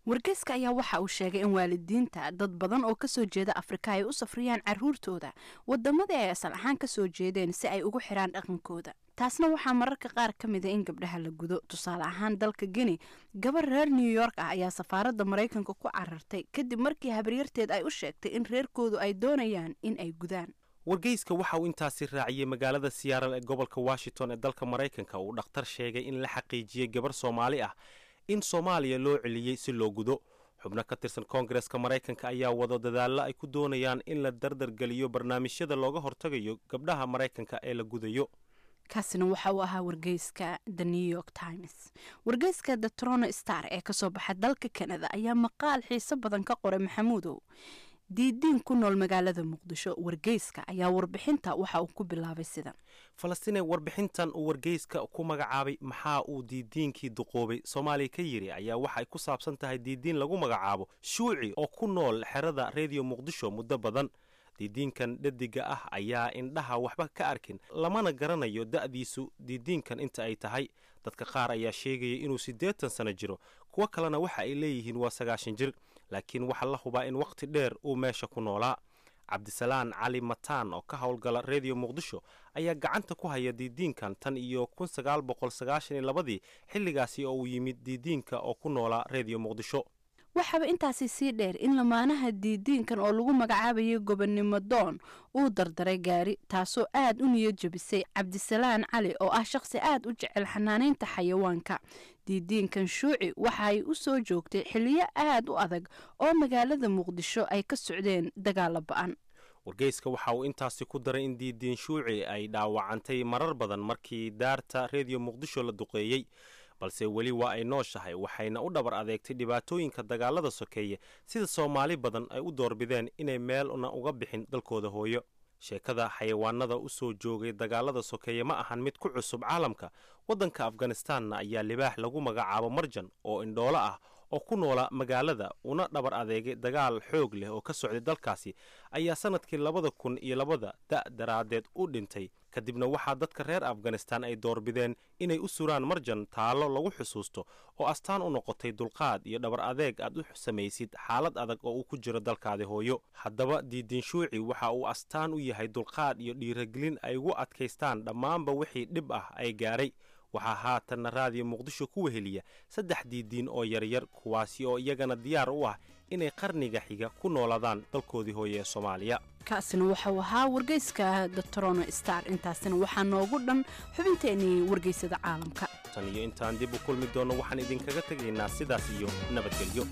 wargeyska ayaa waxa uu sheegay in waalidiinta dad badan oo kasoo jeeda afrika ay u safriyaan caruurtooda wadamadii ay asal ahaan kasoo jeedeen si ay ugu xiraan dhaqankooda taasna waxaa mararka qaar ka mida in gabdhaha la gudo tusaale ahaan dalka geni gabar reer new york ah ayaa safaaradda maraykanka ku carartay kadib markii habaryarteed ay u sheegtay in reerkoodu ay doonayaan in ay gudaan wargeyska waxa uu intaasi raaciyey magaalada siyaaral ee gobolka washington ee dalka maraykanka uu dhakhtar sheegay in la xaqiijiyey gabar soomaali ah in soomaaliya loo celiyey si loo gudo xubno ka tirsan koongareska maraykanka ayaa wado dadaallo ay ku doonayaan in la dardargeliyo barnaamijyada looga hortagayo gabdhaha maraykanka ee la gudayo kaasina waxa uu ahaa wargeyska the new york times wargeyska the trono star ee kasoo baxa dalka kanada ayaa maqaal xiiso badan ka qoray maxamuudow diidiin ku nool magaalada muqdisho wargeyska ayaa warbixinta waxa uu ku bilaabay sidan falastiin ee warbixintan uu wargeyska ku magacaabay maxaa uu diidiinkii duqoobay soomaaliya ka yiri ayaa waxa ay ku saabsan tahay diidiin lagu magacaabo shuuci oo ku nool xerada redio muqdisho muddo badan diidiinkan dhadiga ah ayaa indhaha waxba ka arkin lamana garanayo da'diisu diidiinkan inta ay tahay dadka qaar ayaa sheegaya inuu siddeetan sano jiro kuwo kalena waxa ay leeyihiin waa sagaashan jir laakiin waxaa la hubaa in wakhti dheer uu meesha ku noolaa cabdisalaan cali mataan oo ka howlgala redio muqdisho ayaa gacanta ku haya diidiinkan tan iyo kun sagaal boqol sagaashan iyo labadii xilligaasi oo uu yimid diidiinka oo ku noolaa redio muqdisho waxaaba intaasi sii dheer in lamaanaha diidiinkan oo lagu magacaabayay gobonnimo doon uu dardaray gaari taasoo aad u niyad jebisay cabdisalaan cali oo ah shaqsi aad u jecel xanaanaynta xayawaanka diidiinkan shuuci waxaay u soo joogtay xiliyo aad u adag oo magaalada muqdisho ay ka socdeen dagaala ba-an wargeyska waxa uu intaasi ku daray in diidiin shuuci ay dhaawacantay marar badan markii daarta redio muqdisho la duqeeyey balse weli waa ay nooshahay waxayna u dhabar adeegtay dhibaatooyinka dagaalada sokeeye sida soomaali badan ay u doorbideen inay meelna uga bixin dalkooda hooyo sheekada xayawaanada u soo joogay dagaalada sokeeye ma ahan mid ku cusub caalamka waddanka afganistanna ayaa libaax lagu magacaabo marjan oo indhoolo ah oo ku noola magaalada una dhabar adeegay dagaal xoog leh oo ka socday dalkaasi ayaa sanadkii labada kun iyo labada da' daraaddeed u dhintay kadibna waxaa dadka reer afganistan ay doorbideen inay u suraan marjan taallo lagu xusuusto oo astaan u noqotay dulqaad iyo dhabar adeeg aad u samaysid xaalad adag oo uu ku jiro dalkaadi hooyo haddaba diidiin shuuci waxa uu astaan u yahay dulqaad iyo dhiiragelin ay ugu adkaystaan dhammaanba wixii dhib ah ay gaaray waxaa haatanna raadiyo muqdisho ku weheliya saddex diidiin oo yaryar kuwaasi oo iyagana diyaar u ah inay qarniga xiga ku noolaadaan dalkoodii hooye ee soomaaliya kaasina waxau ahaa wargeyska the trono star intaasina waxaa noogu dhan xubinteenii wargeysada caalamka tan iyo intaan dib u kulmi doonno waxaan idinkaga tegaynaa sidaas iyo nabadgelyo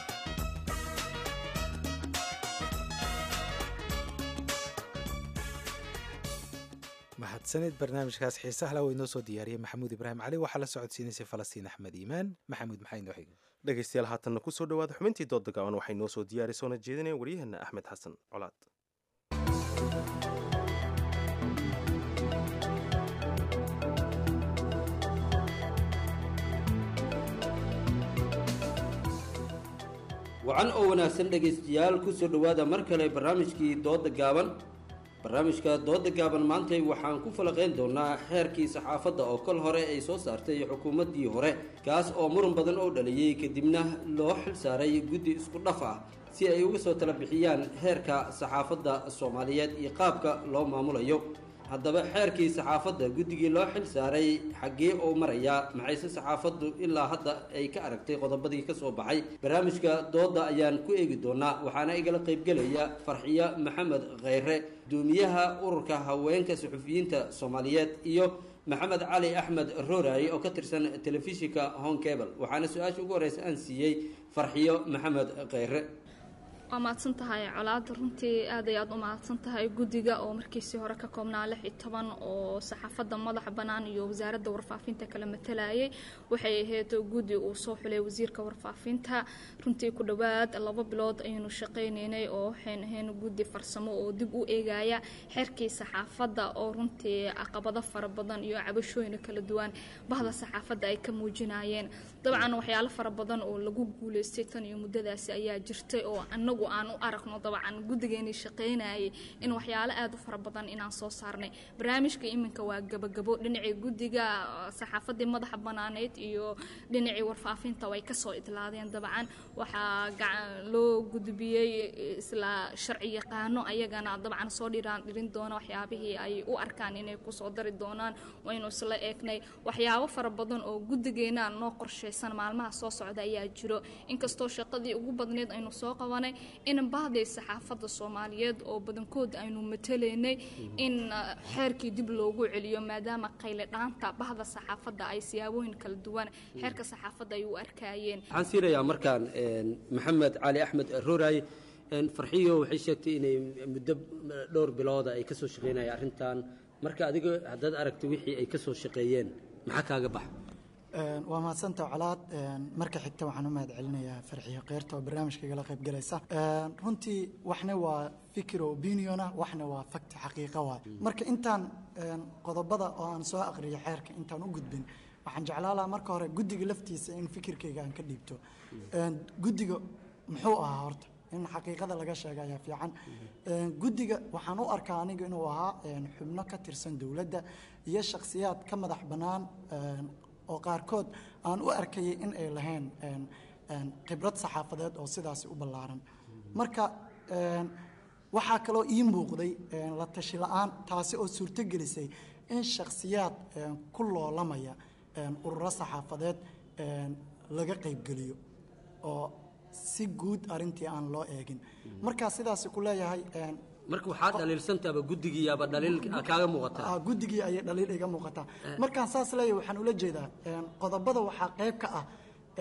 mahadsanid barnaamijkaas xiisaha lawa inoo soo diyaariyey maxamuud ibraahim cali waxaa la socodsiinaysay falastiin axmed iimaan maxamuud maxaa inoo xigay dhegaystayaal haatanna kusoo dhawaada xubintii doodda gaaban waxay noo soo diyaarisoona jeedinaya waryaheena axmed xasan colaad wacan oo wanaagsan dhegaystayaal kusoo dhowaada mar kale barnaamijkii doodda gaaban barnaamijka dooda gaaban maantay waxaan ku falaqayn doonaa xeerkii saxaafadda oo kol hore ay soo saartay xukuumaddii hore kaas oo muran badan oo dhaliyey kadibna loo xil saaray guddi isku dhaf ah si ay uga soo tala bixiyaan heerka saxaafadda soomaaliyeed iyo qaabka loo maamulayo haddaba xeerkii saxaafadda guddigii loo xil saaray xaggee oo marayaa maxayse saxaafaddu ilaa hadda ay ka aragtay qodobadii ka soo baxay barnaamijka doodda ayaan ku eegi doonaa waxaana igala qaybgelaya farxiyo maxamed kheyre guddoomiyaha ururka haweenka suxufiyiinta soomaaliyeed iyo maxamed cali axmed rooraye oo ka tirsan telefishinka home cable waxaana su-aasha ugu horeysa aan siiyey farxiyo maxamed kheyre waa mahadsan tahay colaada runtii aad ay aad u mahadsan tahay guddiga oo markiisii hore ka koobnaa lix iyo toban oo saxaafadda madaxa bannaan iyo wasaaradda warfaafinta kala matalayay waxay ahayd guddi uu soo xulay wasiirka warfaafinta runtii ku dhowaad laba bilood ayaynu shaqaynaynay oo waxayn ahayn guddi farsamo oo dib u eegaya xeerkii saxaafadda oo runtii caqabado fara badan iyo cabashooyin kala duwan bahda saxaafadda ay ka muujinayeen dabcan waxyaalo fara badan oo lagu guuleystay tan iyo muddadaasi ayaa jirtay oo anagu anagu aan u aragno dabcan guddigeenii shaqaynayay in waxyaalo aada u fara badan inaan soo saarnay barnaamijka iminka waa gabagabo dhinacii guddiga saxaafadii madaxa banaaneyd iyo dhinacii warfaafinta way kasoo idlaadeen dabcan waxaa loo gudbiyey isla sharci yaqaano ayagana dabcan soo dhiraan dhirin doona waxyaabihii ay u arkaan inay kusoo dari doonaan waynu isla eegnay waxyaabo fara badan oo guddigeena noo qorshaysan maalmaha soo socda ayaa jiro inkastoo shaqadii ugu badneyd aynu soo qabanay in bahday saxaafadda soomaaliyeed oo badankood aynu matalaynay in xeerkii dib loogu celiyo maadaama qayle dhaanta bahda saxaafadda ay siyaabooyin kala duwan xeerka saxaafadda ay u arkayeen waxaan siinayaa markaan maxamed cali axmed rooray farxiyo waxay sheegtay inay muddo dhowr bilooda ay ka soo shaqeynaya arrintan marka adiga haddaad aragtay wixii ay ka soo shaqeeyeen maxaa kaaga baxa waa mahadsantaha colaad marka xigta waxaan u mahad celinayaa farxiyo keyrta oo barnaamijka igala qayb galaysa runtii waxna waa fikir oo opiniona waxna waa fakti xaqiiqa waay marka intaan qodobada oo aan soo aqriyo xeerka intaan u gudbin waxaan jeclaan lahaa marka hore guddiga laftiisa in fikirkayga aan ka dhiibto guddiga muxuu ahaa horta in xaqiiqada laga sheega ayaa fiican guddiga waxaan u arkaa aniga inuu ahaa xubno ka tirsan dowladda iyo shakhsiyaad ka madax bannaan oo qaarkood aan u arkayay in ay lahayn khibrad saxaafadeed oo sidaasi u ballaaran marka waxaa kaloo ii muuqday la tashi la-aan taasi oo suurto gelisay in shakhsiyaad ku loolamaya ururo saxaafadeed laga qaybgeliyo oo si guud arintii aan loo eegin markaa sidaasi ku leeyahay marka waxaa dhaliilsantaaba guddigiiyaaba dhaliil kaaga muuqataa guddigii ayay dhaliil iga muuqataa markaan saas leeyahay waxaan ula jeedaa qodobada waxaa qayb ka ah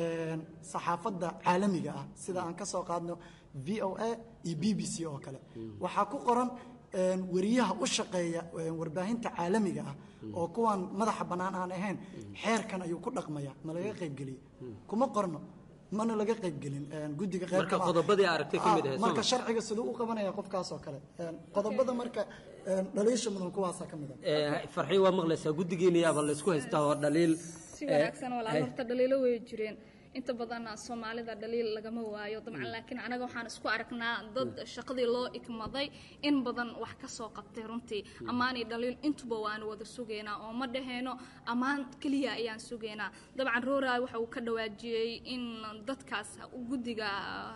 saxaafadda caalamiga ah sida aan ka soo qaadno v o a iyo b b c oo kale waxaa ku qoran wariyaha u shaqeeya warbaahinta caalamiga ah oo kuwan madaxa bannaan aan ahayn xeerkan ayuu ku dhaqmaya ma laga qaybgeliye kuma qorno mana laga qaybgelin guddiga marka qodobadii aragtay ka mid ahayd marka sharciga siduu u qabanaya qofkaas oo kale qodobada marka dhaliisha mudan kuwaasa ka mid ah farxii waa maqlaysaa guddigeena yaaba laysku haystaa oo dhaliil si wanaagsan walaal horta dhaliilo way jireen inta badan soomaalida dhaliil lagama waayo dabcan laakiin anaga waxaan isku aragnaa dad shaqadii loo ikmaday in badan wax ka soo qabtay runtii ammaanay dhaliil intuba waanu wada sugaynaa oo ma dhaheyno ammaan keliya ayaan sugaynaa dabcan rooray waxa uu ka dhawaajiyey in dadkaas guddiga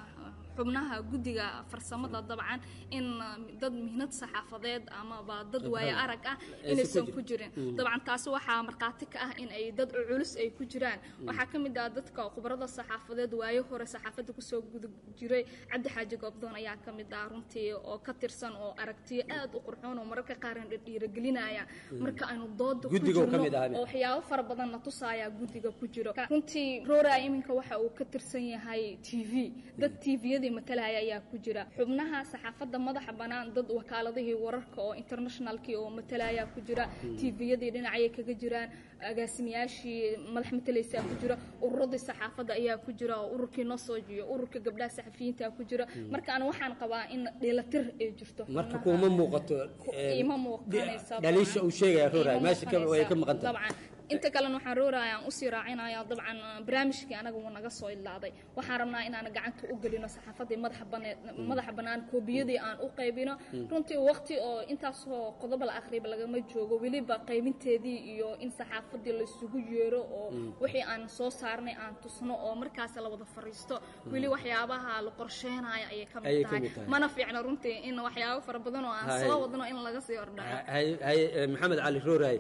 xubnaha guddiga farsamada dabcan in dad mihnad saxaafadeed amaba dad waayo arag ah inaysan ku jirin dabcan taasi waxaa markhaati ka ah in ay dad culus ay ku jiraan waxaa ka mid ah dadka khubarada saxaafadeed waayo hore saxaafadda kusoo guda jiray cabdi xaaji goobdoon ayaa ka mid ah runtii oo ka tirsan oo aragtiyo aad u qurxoon oo mararka qaarna dhiirigelinaya marka aynu dooda ku jirno oo waxyaabo fara badan na tusaaya guddiga ku jiro runtii roora iminka waxa uu ka tirsan yahay t v dad tviyada matalaya ayaa ku jira xubnaha saxaafadda madaxa bannaan dad wakaaladihii wararka oo internationalkii oo matalaya ku jira tviyadii dhinacayay kaga jiraan agaasimayaashii madax matalaysaa ku jira ururadii saxaafadda ayaa ku jira oo ururkii nosoj iyo ururka gabdhaha saxafiyiinta ku jira marka an waxaan qabaa in dheelatir ay jirto marka kuma muuqato ima muuqanaysa dhaliisha uu sheegaya roray meesha way ka maqan tahay inta kalena waxaan rooraya aan usii raacinaya dabcan barnaamijkii anaga wuu naga soo ilaaday waxaan rabnaa inaan gacanta u gelino saxaafadii madaxa bannaan koobiyadii aan u qaybino runtii waqti oo intaasoo qodob la akhriba lagama joogo weliba qaybinteedii iyo in saxaafadii laisugu yeero oo wixii aan soo saarnay aan tusno oo markaas la wada fariisto weli waxyaabaha la qorsheynayo ayay ka mid tahay mana fiicno runtii in waxyaabo fara badan oo aan soo wadno in laga sii ordhaco maxamed cali rooray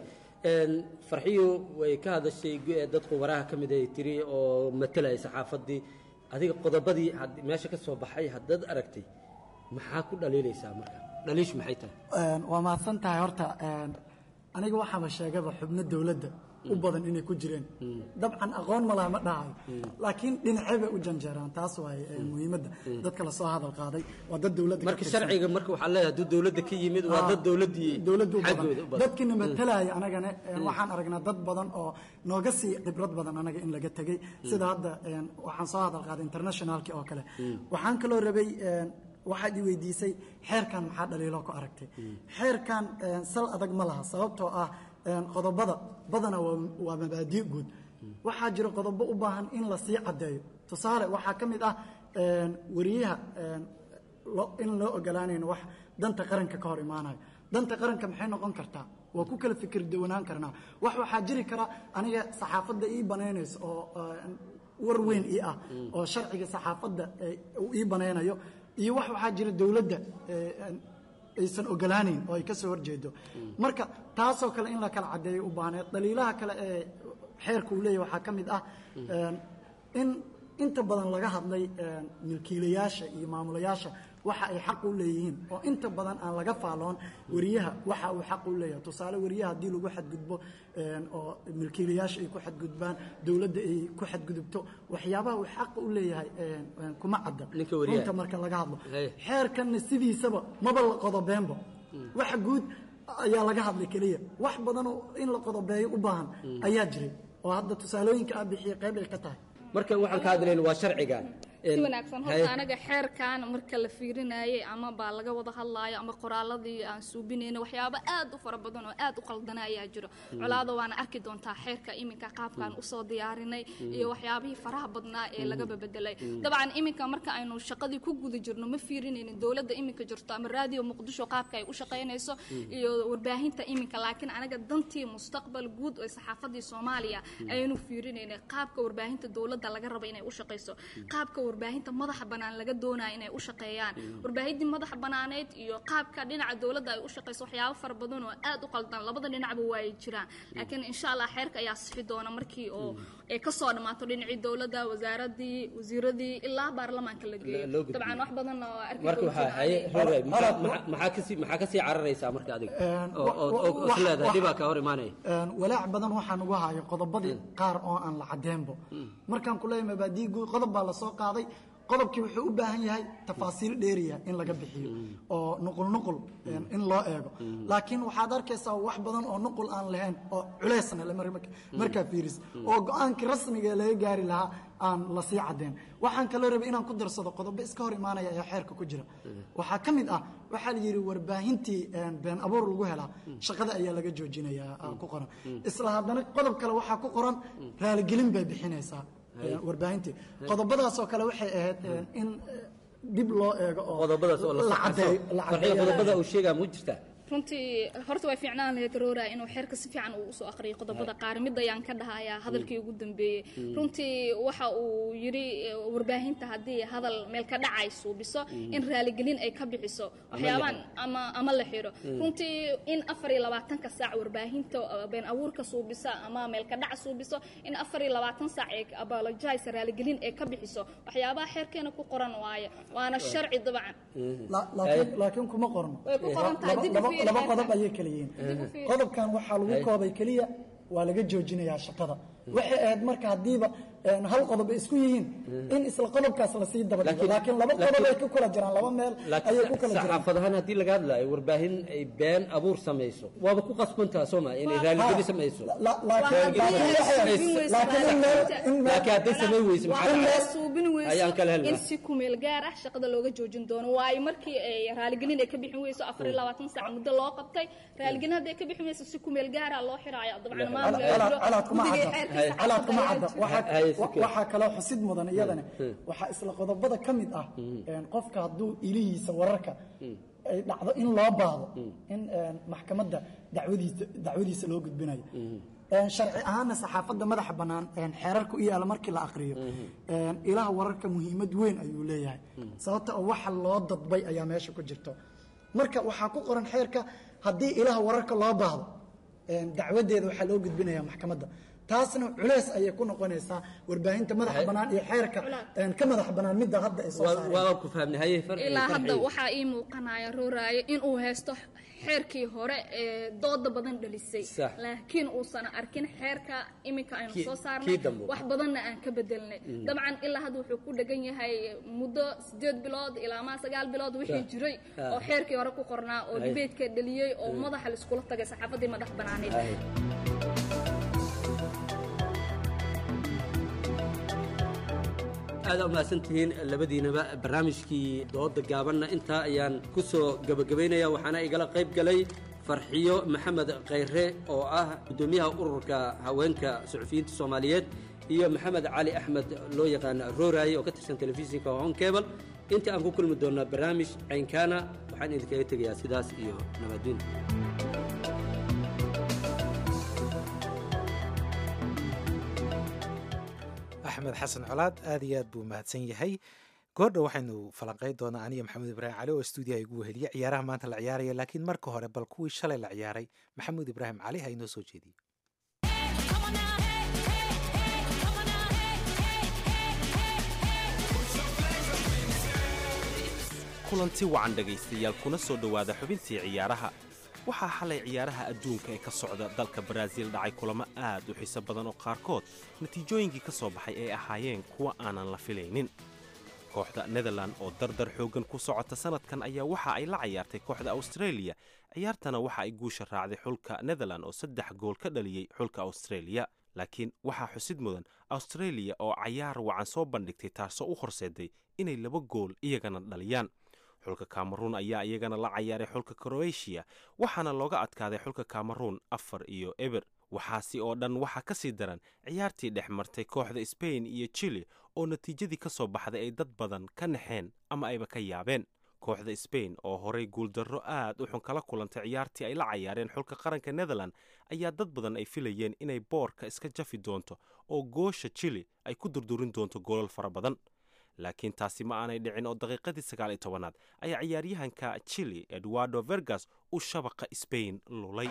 farxiyo way ka hadashay dad khubaraha ka mid ay tiri oo matalaya saxaafaddii adiga qodobadii meesha ka soo baxay haddaad aragtay maxaa ku dhaliilaysaa marka dhaliishu maxay tahay waa mahadsan tahay horta aniga waxaaba sheegaba xubno dowladda u badan inay ku jireen dabcan aqoon ma laha ma dhahayo laakiin dhinacee bay u janjeeraan taas waaye muhiimadda dadka lasoo hadal qaaday waa dad dowladda marka sharciga marka waxaa leeyahay hadduu dowladda ka yimid waa dad dowladdii dowladda u badan dadkina matalaya anagana waxaan aragnaa dad badan oo nooga sii khibrad badan anaga in laga tegey sida hadda waxaan soo hadal qaaday internationalki oo kale waxaan kaloo rabay waxaad i weydiisay xeerkan maxaa dhaliilo ku aragtay xeerkan sal adag ma laha sababtoo ah qodobada badana waa mabaadi guud waxaa jira qodobo u baahan in lasii caddeeyo tusaale waxaa ka mid ah wariyaha lo- in loo ogolaanayno wax danta qaranka ka hor imaanayo danta qaranka maxay noqon kartaa waa ku kala fikir duwanaan karnaa wax waxaa jiri kara aniga saxaafadda ii banaynayso oo eh, war weyn ii ah oo sharciga saxaafadda eh, uu ii banaynayo iyo wax waxaa jira dowladda eh, aysan ogolaanayn oo ay ka soo horjeedo marka taasoo kale in la kala caddeeyo u baahneed daliilaha kale ee xeerka uu leeyahy waxaa ka mid ah in inta badan laga hadlay milkiilayaasha iyo maamulayaasha waxa ay xaq u leeyihiin oo inta badan aan laga faaloon wariyaha waxa uu xaq u leeyahay tusaale wariyaha haddii lagu xadgudbo oo milkiilayaasha ay ku xadgudbaan dowladda ay ku xadgudubto waxyaabaha uu xaq u leeyahay kuma cadda Ninka wariyaha. runta marka laga hadlo Hey. xeerkanna sidiisaba maba la qodobeenba waxa guud ayaa laga hadlay keliya wax badan oo in la qodobeeyo u baahan ayaa jiray oo hadda tusaalooyinka aad bixiyey qayb ay ka tahay markan waxaan ka hadlayna waa sharcigan si wanaagsan horta anaga xeerkan marka la fiirinayay ama baa laga wada hadlaayo ama qoraaladii aan suubinayna waxyaabo aad u fara badan oo aad u qaldana ayaa jiro colaada waana arki doontaa xeerka iminka qaabkaan usoo diyaarinay iyo waxyaabihii faraha badnaa ee lagaba bedelay dabcan iminka marka aynu shaqadii ku guda jirno ma fiirinaynin dowladda iminka jirto ama raadiyo muqdisho qaabka ay u shaqaynayso iyo warbaahinta iminka laakiin anaga dantii mustaqbal guud ee saxaafadii soomaaliya ayaynu fiirinaynay qaabka warbaahinta dowladda laga rabo inay u shaqayso qaabka warbaahinta madaxa bannaan laga doonaya inay u shaqeeyaan warbaahintii madaxa bannaaneed iyo qaabka dhinaca dowladda ay u shaqayso waxyaabo fara badan oo aad u qaldan labada dhinacba waay jiraan laakiin insha allah xeerka ayaa sixi doona markii oo ay kasoo dhammaato dhinacii dowladda wasaaradii wasiiradii ilaa baarlamaanka la loo geeyo gudbiyo. dabcan wax badan oo arki marka doontaan waxaa haye aanay- roray Hora- maxaa kasii maxaa kasii cararaysaa marka adiga Een, oo oo wa- oo wa- is leedahay wa- dhibaa ka hor imaanaya Een, walaac badan waxaan ugu hayo qodobadii qaar oo aan la cadeenbo markaan ku leeyahay mabaadii guud qodob baa lasoo qaaday qodobkii wuxuu u baahan yahay tafaasiil dheeriya in laga bixiyo oo nuqul nuqul een, in loo eego laakiin waxaad arkaysaa wax badan oo nuqul aan lahayn oo culeysna le mar- marka- markaa fiiris oo go-aankii rasmiga ee laga gaari lahaa aan lasii cadeen waxaan kaloo rabay inaan ku darsado qodobo iska hor imaanaya ayaa xeerka ku jira waxaa ka mid ah waxaa la yidhi warbaahintii een, been abuur lagu helaa shaqada ayaa laga joojinayaa aa ku qoran isla haddana qodob kale waxaa ku qoran raaligelin bay bixinaysaa een, warbaahintii qodobadaasoo kale waxay ahayd een, in eh, dib loo eego oo qodobadaas oo la la caddeeyo la farxiyo caddeeyo. qodobada uu sheegaa ma jirtaa runtii horta way fiicnaan lahayd roora inuu xeerka si fiican uu usoo aqriyo qodobada qaar mid ayaan ka dhahayaa hadalkii ugu dambeeyey runtii waxa uu yidhi eh, warbaahinta haddii hadal meel ka dhacay suubiso in raaligelin ay ka bixiso waxyaabaan ama ama la xiro runtii in afar iyo labaatanka saac warbaahinta eh, been abuurka suubisa ama meel ka dhac suubiso in afar iyo labaatan saac ay apologize raaligelin ay ka bixiso waxyaabaha xeerkeena ku qoran waaye waana sharci dabcan La- laakiin laakiin kuma qorno Way ku qoran tahay, Laba- dib u laba fiiri laba xeerka. qodob ayay kala yihiin Dib u fiiri. qodobkan waxaa lagu koobay keliya waa laga joojinayaa shaqada waxay ahayd marka haddiiba een, hal qodob ay isku yihiin in isla qodobkaas lasii daba dhigo Laakiin- laakiin laba qodob ay ku kala jiraan laba meel ayay ku laakiin kala jiraan saxaafad ahaan haddii laga hadlaayo warbaahin ay been abuur samayso waaba ku qasbantaa soo maa inay raaligeli samayso La- la- laakiin Waa laakiin haddii waxay ay ahayd- suubin weyso laakiin in meel in meel laakiin hadday samayn weyso waa maxaa in la dhacay? suubin weyso ayaan kala helnaa. in si kumeel gaar ah shaqada looga joojin doono waayo markii ay raaligelin ay ka bixin weyso afar iyo labaatan saac muddo loo qabtay raaligelin hadday ka bixin weyso si kumeel gaara loo xiraayo dabcan maamul ay Calaad- jiro calaad kuma guddiga cadda. xeerkiisa calaad kuma ayaa cadda jiro. Waxaa- Haye, si wa- kale. waxaa kaloo xusid mudan iyadana waxaa isla qodobada ka mid ah een, qofka hadduu ilihiisa wararka ay dhacdo in loo baahdo in een, maxkamadda dacwadiisa dacwadiisa loo gudbinayo Een, sharci ahaanna saxaafadda madaxa bannaan een, xeerarka u yaala markii la aqriyo een, ilaha wararka muhiimad weyn ayuu leeyahay sababta oo waxa loo dadbay ayaa meesha ku jirto marka waxaa ku qoran xeerka haddii ilaha wararka loo baahdo een, dacwadeeda waxaa loo gudbinayaa maxkamadda taasna culeys ayay ku noqonaysaa warbaahinta madaxa bannaan iyo xeerka een, ka madaxa bannaan midda hadda ay soo Waa- saareen waa ku fahamnay haye far- ilaa hadda farxiyo. waxaa ii muuqanaya rooraayo inuu haysto xeerkii hore ee dooda badan dhalisay Sax. laakiin uusan arkin xeerka iminka aynu Kii- soo kii saarnay dambe. wax badanna aan ka bedelnay dabcan ilaa hadda wuxuu ku dhegan yahay muddo sideed bilood ilaa maa sagaal bilood wixii Sax. jiray Ah. oo xeerkii hore ku qornaa oo Ay. dibeedka dhaliyey oo madaxa laiskula tagay saxaafadii madax banaaneed Haye. aad umahadsan tihiin labadiinaba barnaamijkii dooda gaabanna intaa ayaan ku soo gebagabaynaya waxaana igala qayb galay farxiyo maxamed khayre oo ah guddoomiyaha ururka haweenka suxufiyiinta soomaaliyeed iyo maxamed cali axmed loo yaqaan rooraaye oo ka tirsan telefishinka hon cable inta aan ku kulmi doonnaa barnaamij caynkaana waxaan idinkaga tegayaa sidaas iyo nabaddiin axmed xasan colaad aad iyo aad buu mahadsan yahay goordha waxaynu falanqayn doonaa aniga maxamuud ibraahim cali oo stuudiyaha igu weheliya ciyaaraha maanta la ciyaaraya laakiin marka hore bal kuwii shalay la ciyaaray maxamuud ibraahim cali ha inoo soo jeediye kulanti wacan dhegaystayaal kuna soo dhowaada xubintii ciyaaraha waxaa xalay ciyaaraha adduunka ee ka socda dalka baraaziil dhacay kulamo aad u xiiso badan oo qaarkood natiijooyinkii ka soo baxay ay ahaayeen kuwa aanan la filaynin kooxda netherland oo dardar xooggan ku socota sannadkan ayaa waxa ay la cayaartay kooxda australia ciyaartana waxa ay guusha raacday xulka netherland oo saddex gool ka dhaliyey xulka australia laakiin waxaa xusid mudan australia oo cayaar wacan soo bandhigtay taasoo u horseeday inay laba gool iyagana dhaliyaan xulka kameruun ayaa iyagana la cayaaray xulka kroatiya waxaana looga adkaaday xulka kameruun afar iyo eber waxaasi oo dhan waxaa ka sii daran ciyaartii dhex martay kooxda sbain iyo chili oo natiijadii ka soo baxday ay dad badan ka naxeen ama ayba ka yaabeen kooxda sbain oo horay guuldarro aad u xun kala kulantay ciyaartii ay la cayaareen xulka qaranka netherland ayaa dad badan ay filayeen inay boorka iska jafi doonto oo goosha chili ay ku durdurin doonto goolal fara badan laakiin taasi ma aanay dhicin oo daqiiqadii sagaal iyo tobanaad ayaa ciyaaryahanka chili eduardo vergas uu shabaqa sbain lulay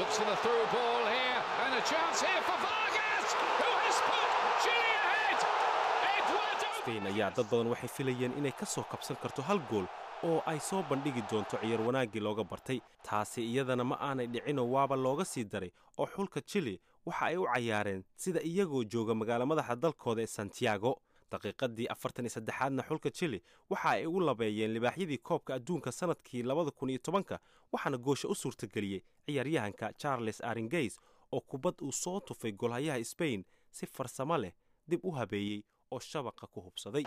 sbain ayaa dad badan waxay filayeen inay ka soo kabsan karto hal gool oo ay soo bandhigi doonto ciyaar wanaaggii looga bartay taasi iyadana ma aanay dhicinoo waaba looga sii daray oo xulka chili waxa ay u cayaareen sida iyagoo jooga magaalo madaxa dalkooda ee santiago daqiiqadii afartan iyo saddexaadna xulka chili waxa ay ugu labeeyeen libaaxyadii koobka adduunka sannadkii labada kun iyo tobanka waxaana goosha u suurtageliyey ciyaaryahanka charles aringays oo kubad uu soo tufay golhayaha sbain si farsamo leh dib u habeeyey oo shabaqa ku hubsaday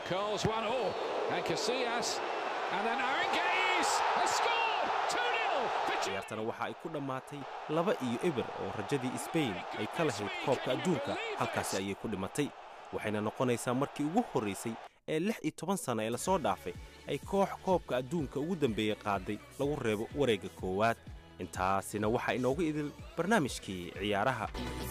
ciyaartana waxa ay ku dhammaatay laba iyo eber oo rajadii sbain ay ka lahayd koobka adduunka halkaasi ayay ku dhimatay waxayna noqonaysaa markii ugu horraysay ee lix iyo toban sanno ee lasoo dhaafay ay koox koobka adduunka ugu dambeeyey qaaday lagu reebo wareegga koowaad intaasina waxaa inoogu idil barnaamijkii ciyaaraha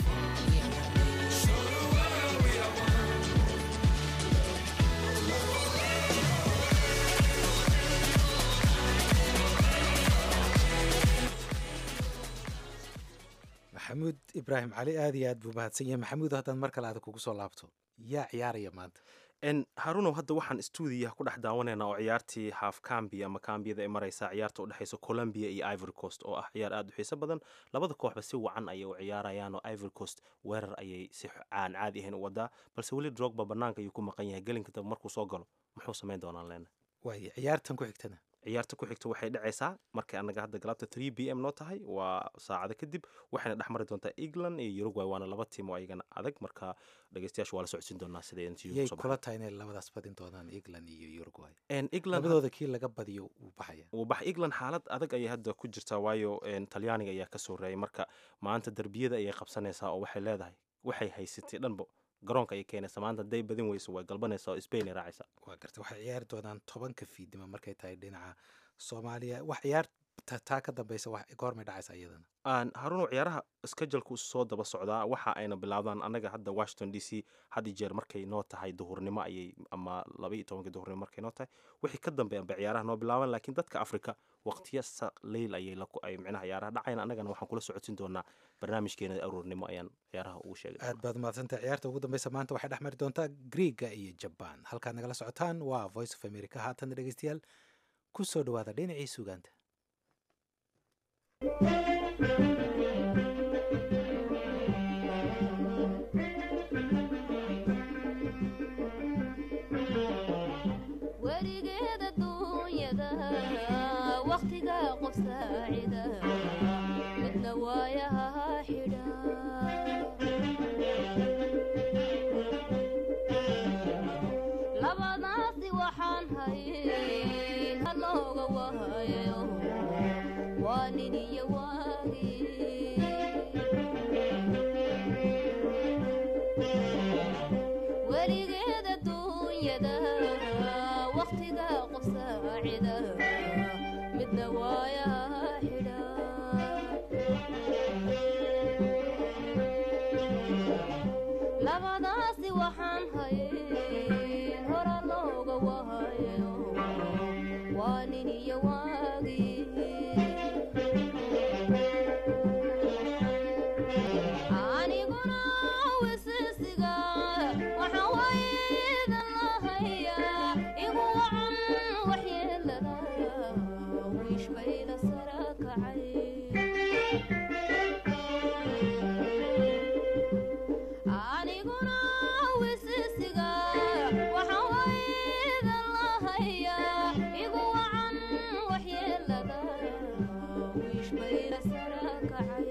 maxamuud ibraahim cali aad iyo aad buu mahadsan yahay maxamuud haddaan mar kale aada kugu soo laabto yaa ciyaaraya maanta harunow hadda waxaan stuudiyaha ku dhex daawanaynaa oo ciyaartii half cambi ama kambiyada ay maraysaa ciyaarta u dhexaysa colombia iyo ivory coast oo ah ciyaar aad u xiiso badan labada kooxba si wacan ayay u ciyaarayaan oo ivory coast weerar ayay si aan caadi ahayn u wadaa balse weli drogba banaanka ayuu ku maqan yahay gelinka dambe markuu soo galo muxuu samayn doonaan leena waay ciyaartan ku xigtana ciyaarta ku xigta waxay dhacaysaa markay annaga hadda galabta three b m noo tahay waa saacado kadib waxayna dhex mari doontaa england iyo uruguay waana laba tiim oo ayagana adag marka dhegeystayaasha waa la socodsiin doonaa sida yay kula tahay inay labadaas badin doonaan england iyo uruguay england labadooda kii laga badiyo wuu baxaya wuu bax england xaalad adag ayay hadda ku jirtaa waayo talyaaniga ayaa ka soo reeyay marka maanta derbiyada ayay qabsanaysaa oo waxay leedahay waxay haysatay dhanbo garoonka ayay keenaysa maanta haday badin weyso way galbanaysaa oo spain ay raacaysaa waa garta waxay ciyaari doonaan tobanka fiidnimo markay tahay dhinaca soomaaliya wax ciyaar taa ka dambeysa goormay dhacaysa iyadana haruno ciyaaraha skejalku soo daba socdaa waxa ayna bilaabdaan annaga hadda washington d c had iyo jeer markay noo tahay duhurnimo ayay ama laba iyo tobanka duhurnimo markay noo tahay wixii ka dambeeyan bay ciyaaraha noo bilaaban laakiin dadka afrika waqtiya leyl ayay ay micnaha ciyaaraha dhacayan annagana waxaan kula socodsin doonaa barnaamijkeena aroornimo ayaan ciyaaraha ugu sheegay aad baad mahadsantahay ciyaarta ugu dambeysa maanta waxay dhex mari doontaa griega iyo jaban halkaad nagala socotaan waa voice of america haatan dhegeystayaal ku soo dhawaada dhinacii sugaanta weligeeda duunyada wakhtiga qof saacida midna waayaha xidha labadaasi waxaan hayn halooga wahayo waa nin iyo waagi weligeeda duunyada wakhtiga qof saacida midna waayaha xidha labadaasi waxaan hayn hora looga wahayo waa nin iyo waagii aniguna wisisiga waxaan waydan lahayaa igu wacan waxyeelada wiish bayda sara kacay aniguna wisisiga waxaan waydan lahayaa igu wacan waxyeelada wiish bayda sara kacay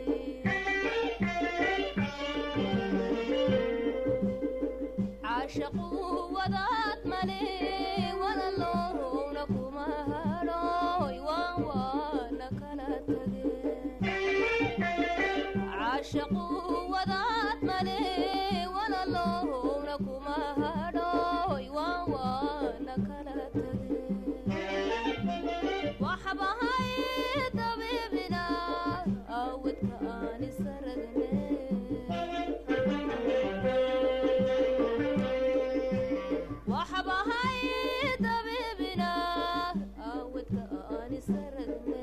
caashaqu wadaad male walaloowna kuma hadhooy waan waana kala tageen caashaqu wadaad male walaloowna kuma hadhooy waan waana kala tageen waxbahay dabiibina awdka aan isaragne waxbahay dabiibina awdka aan isaragne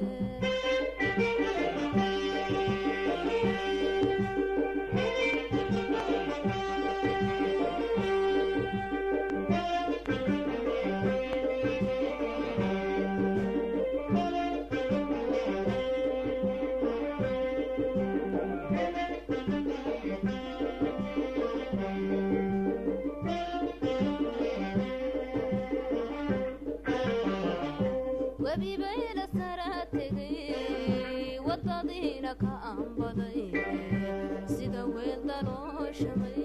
webibayla sara tegay wadadiina ka aanbaday sida weel dalooshamay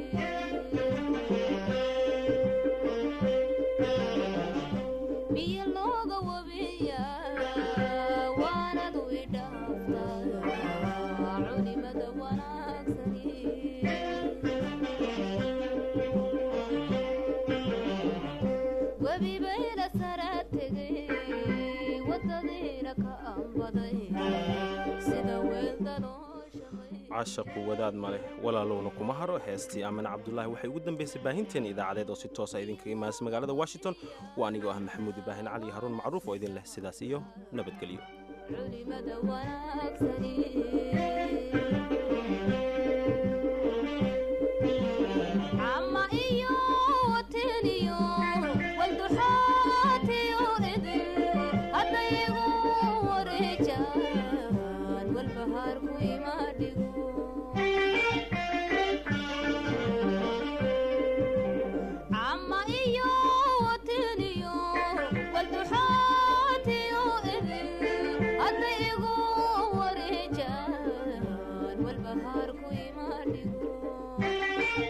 biyo looga wabiya waanadu idhaaftaa culimada wanaagsani webibayla sara tegay wadadiina ka aanbaday sida weel dalooshamay caashaqu wadaad maleh walaalowna kuma haro heestii aamine cabdulaahi waxay ugu dambaysay baahinteena idaacadeed oo si toosa idinkaga imaanaysa magaalada washington waa anigoo ah maxamuud ibraahin cali haruun macruuf oo idin leh sidaas iyo nabadgelyo culimada wanaagsani cama iyo wateniyo walduxaatiyo idin haddaygu wareejaan walbahaarku imaadhigo cama iyo wateniyo walduxaatiyo idin hadday igu wareejaan walbahaarku imaadhigo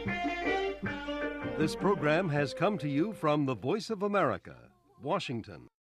This program has come to you from the Voice of America, Washington.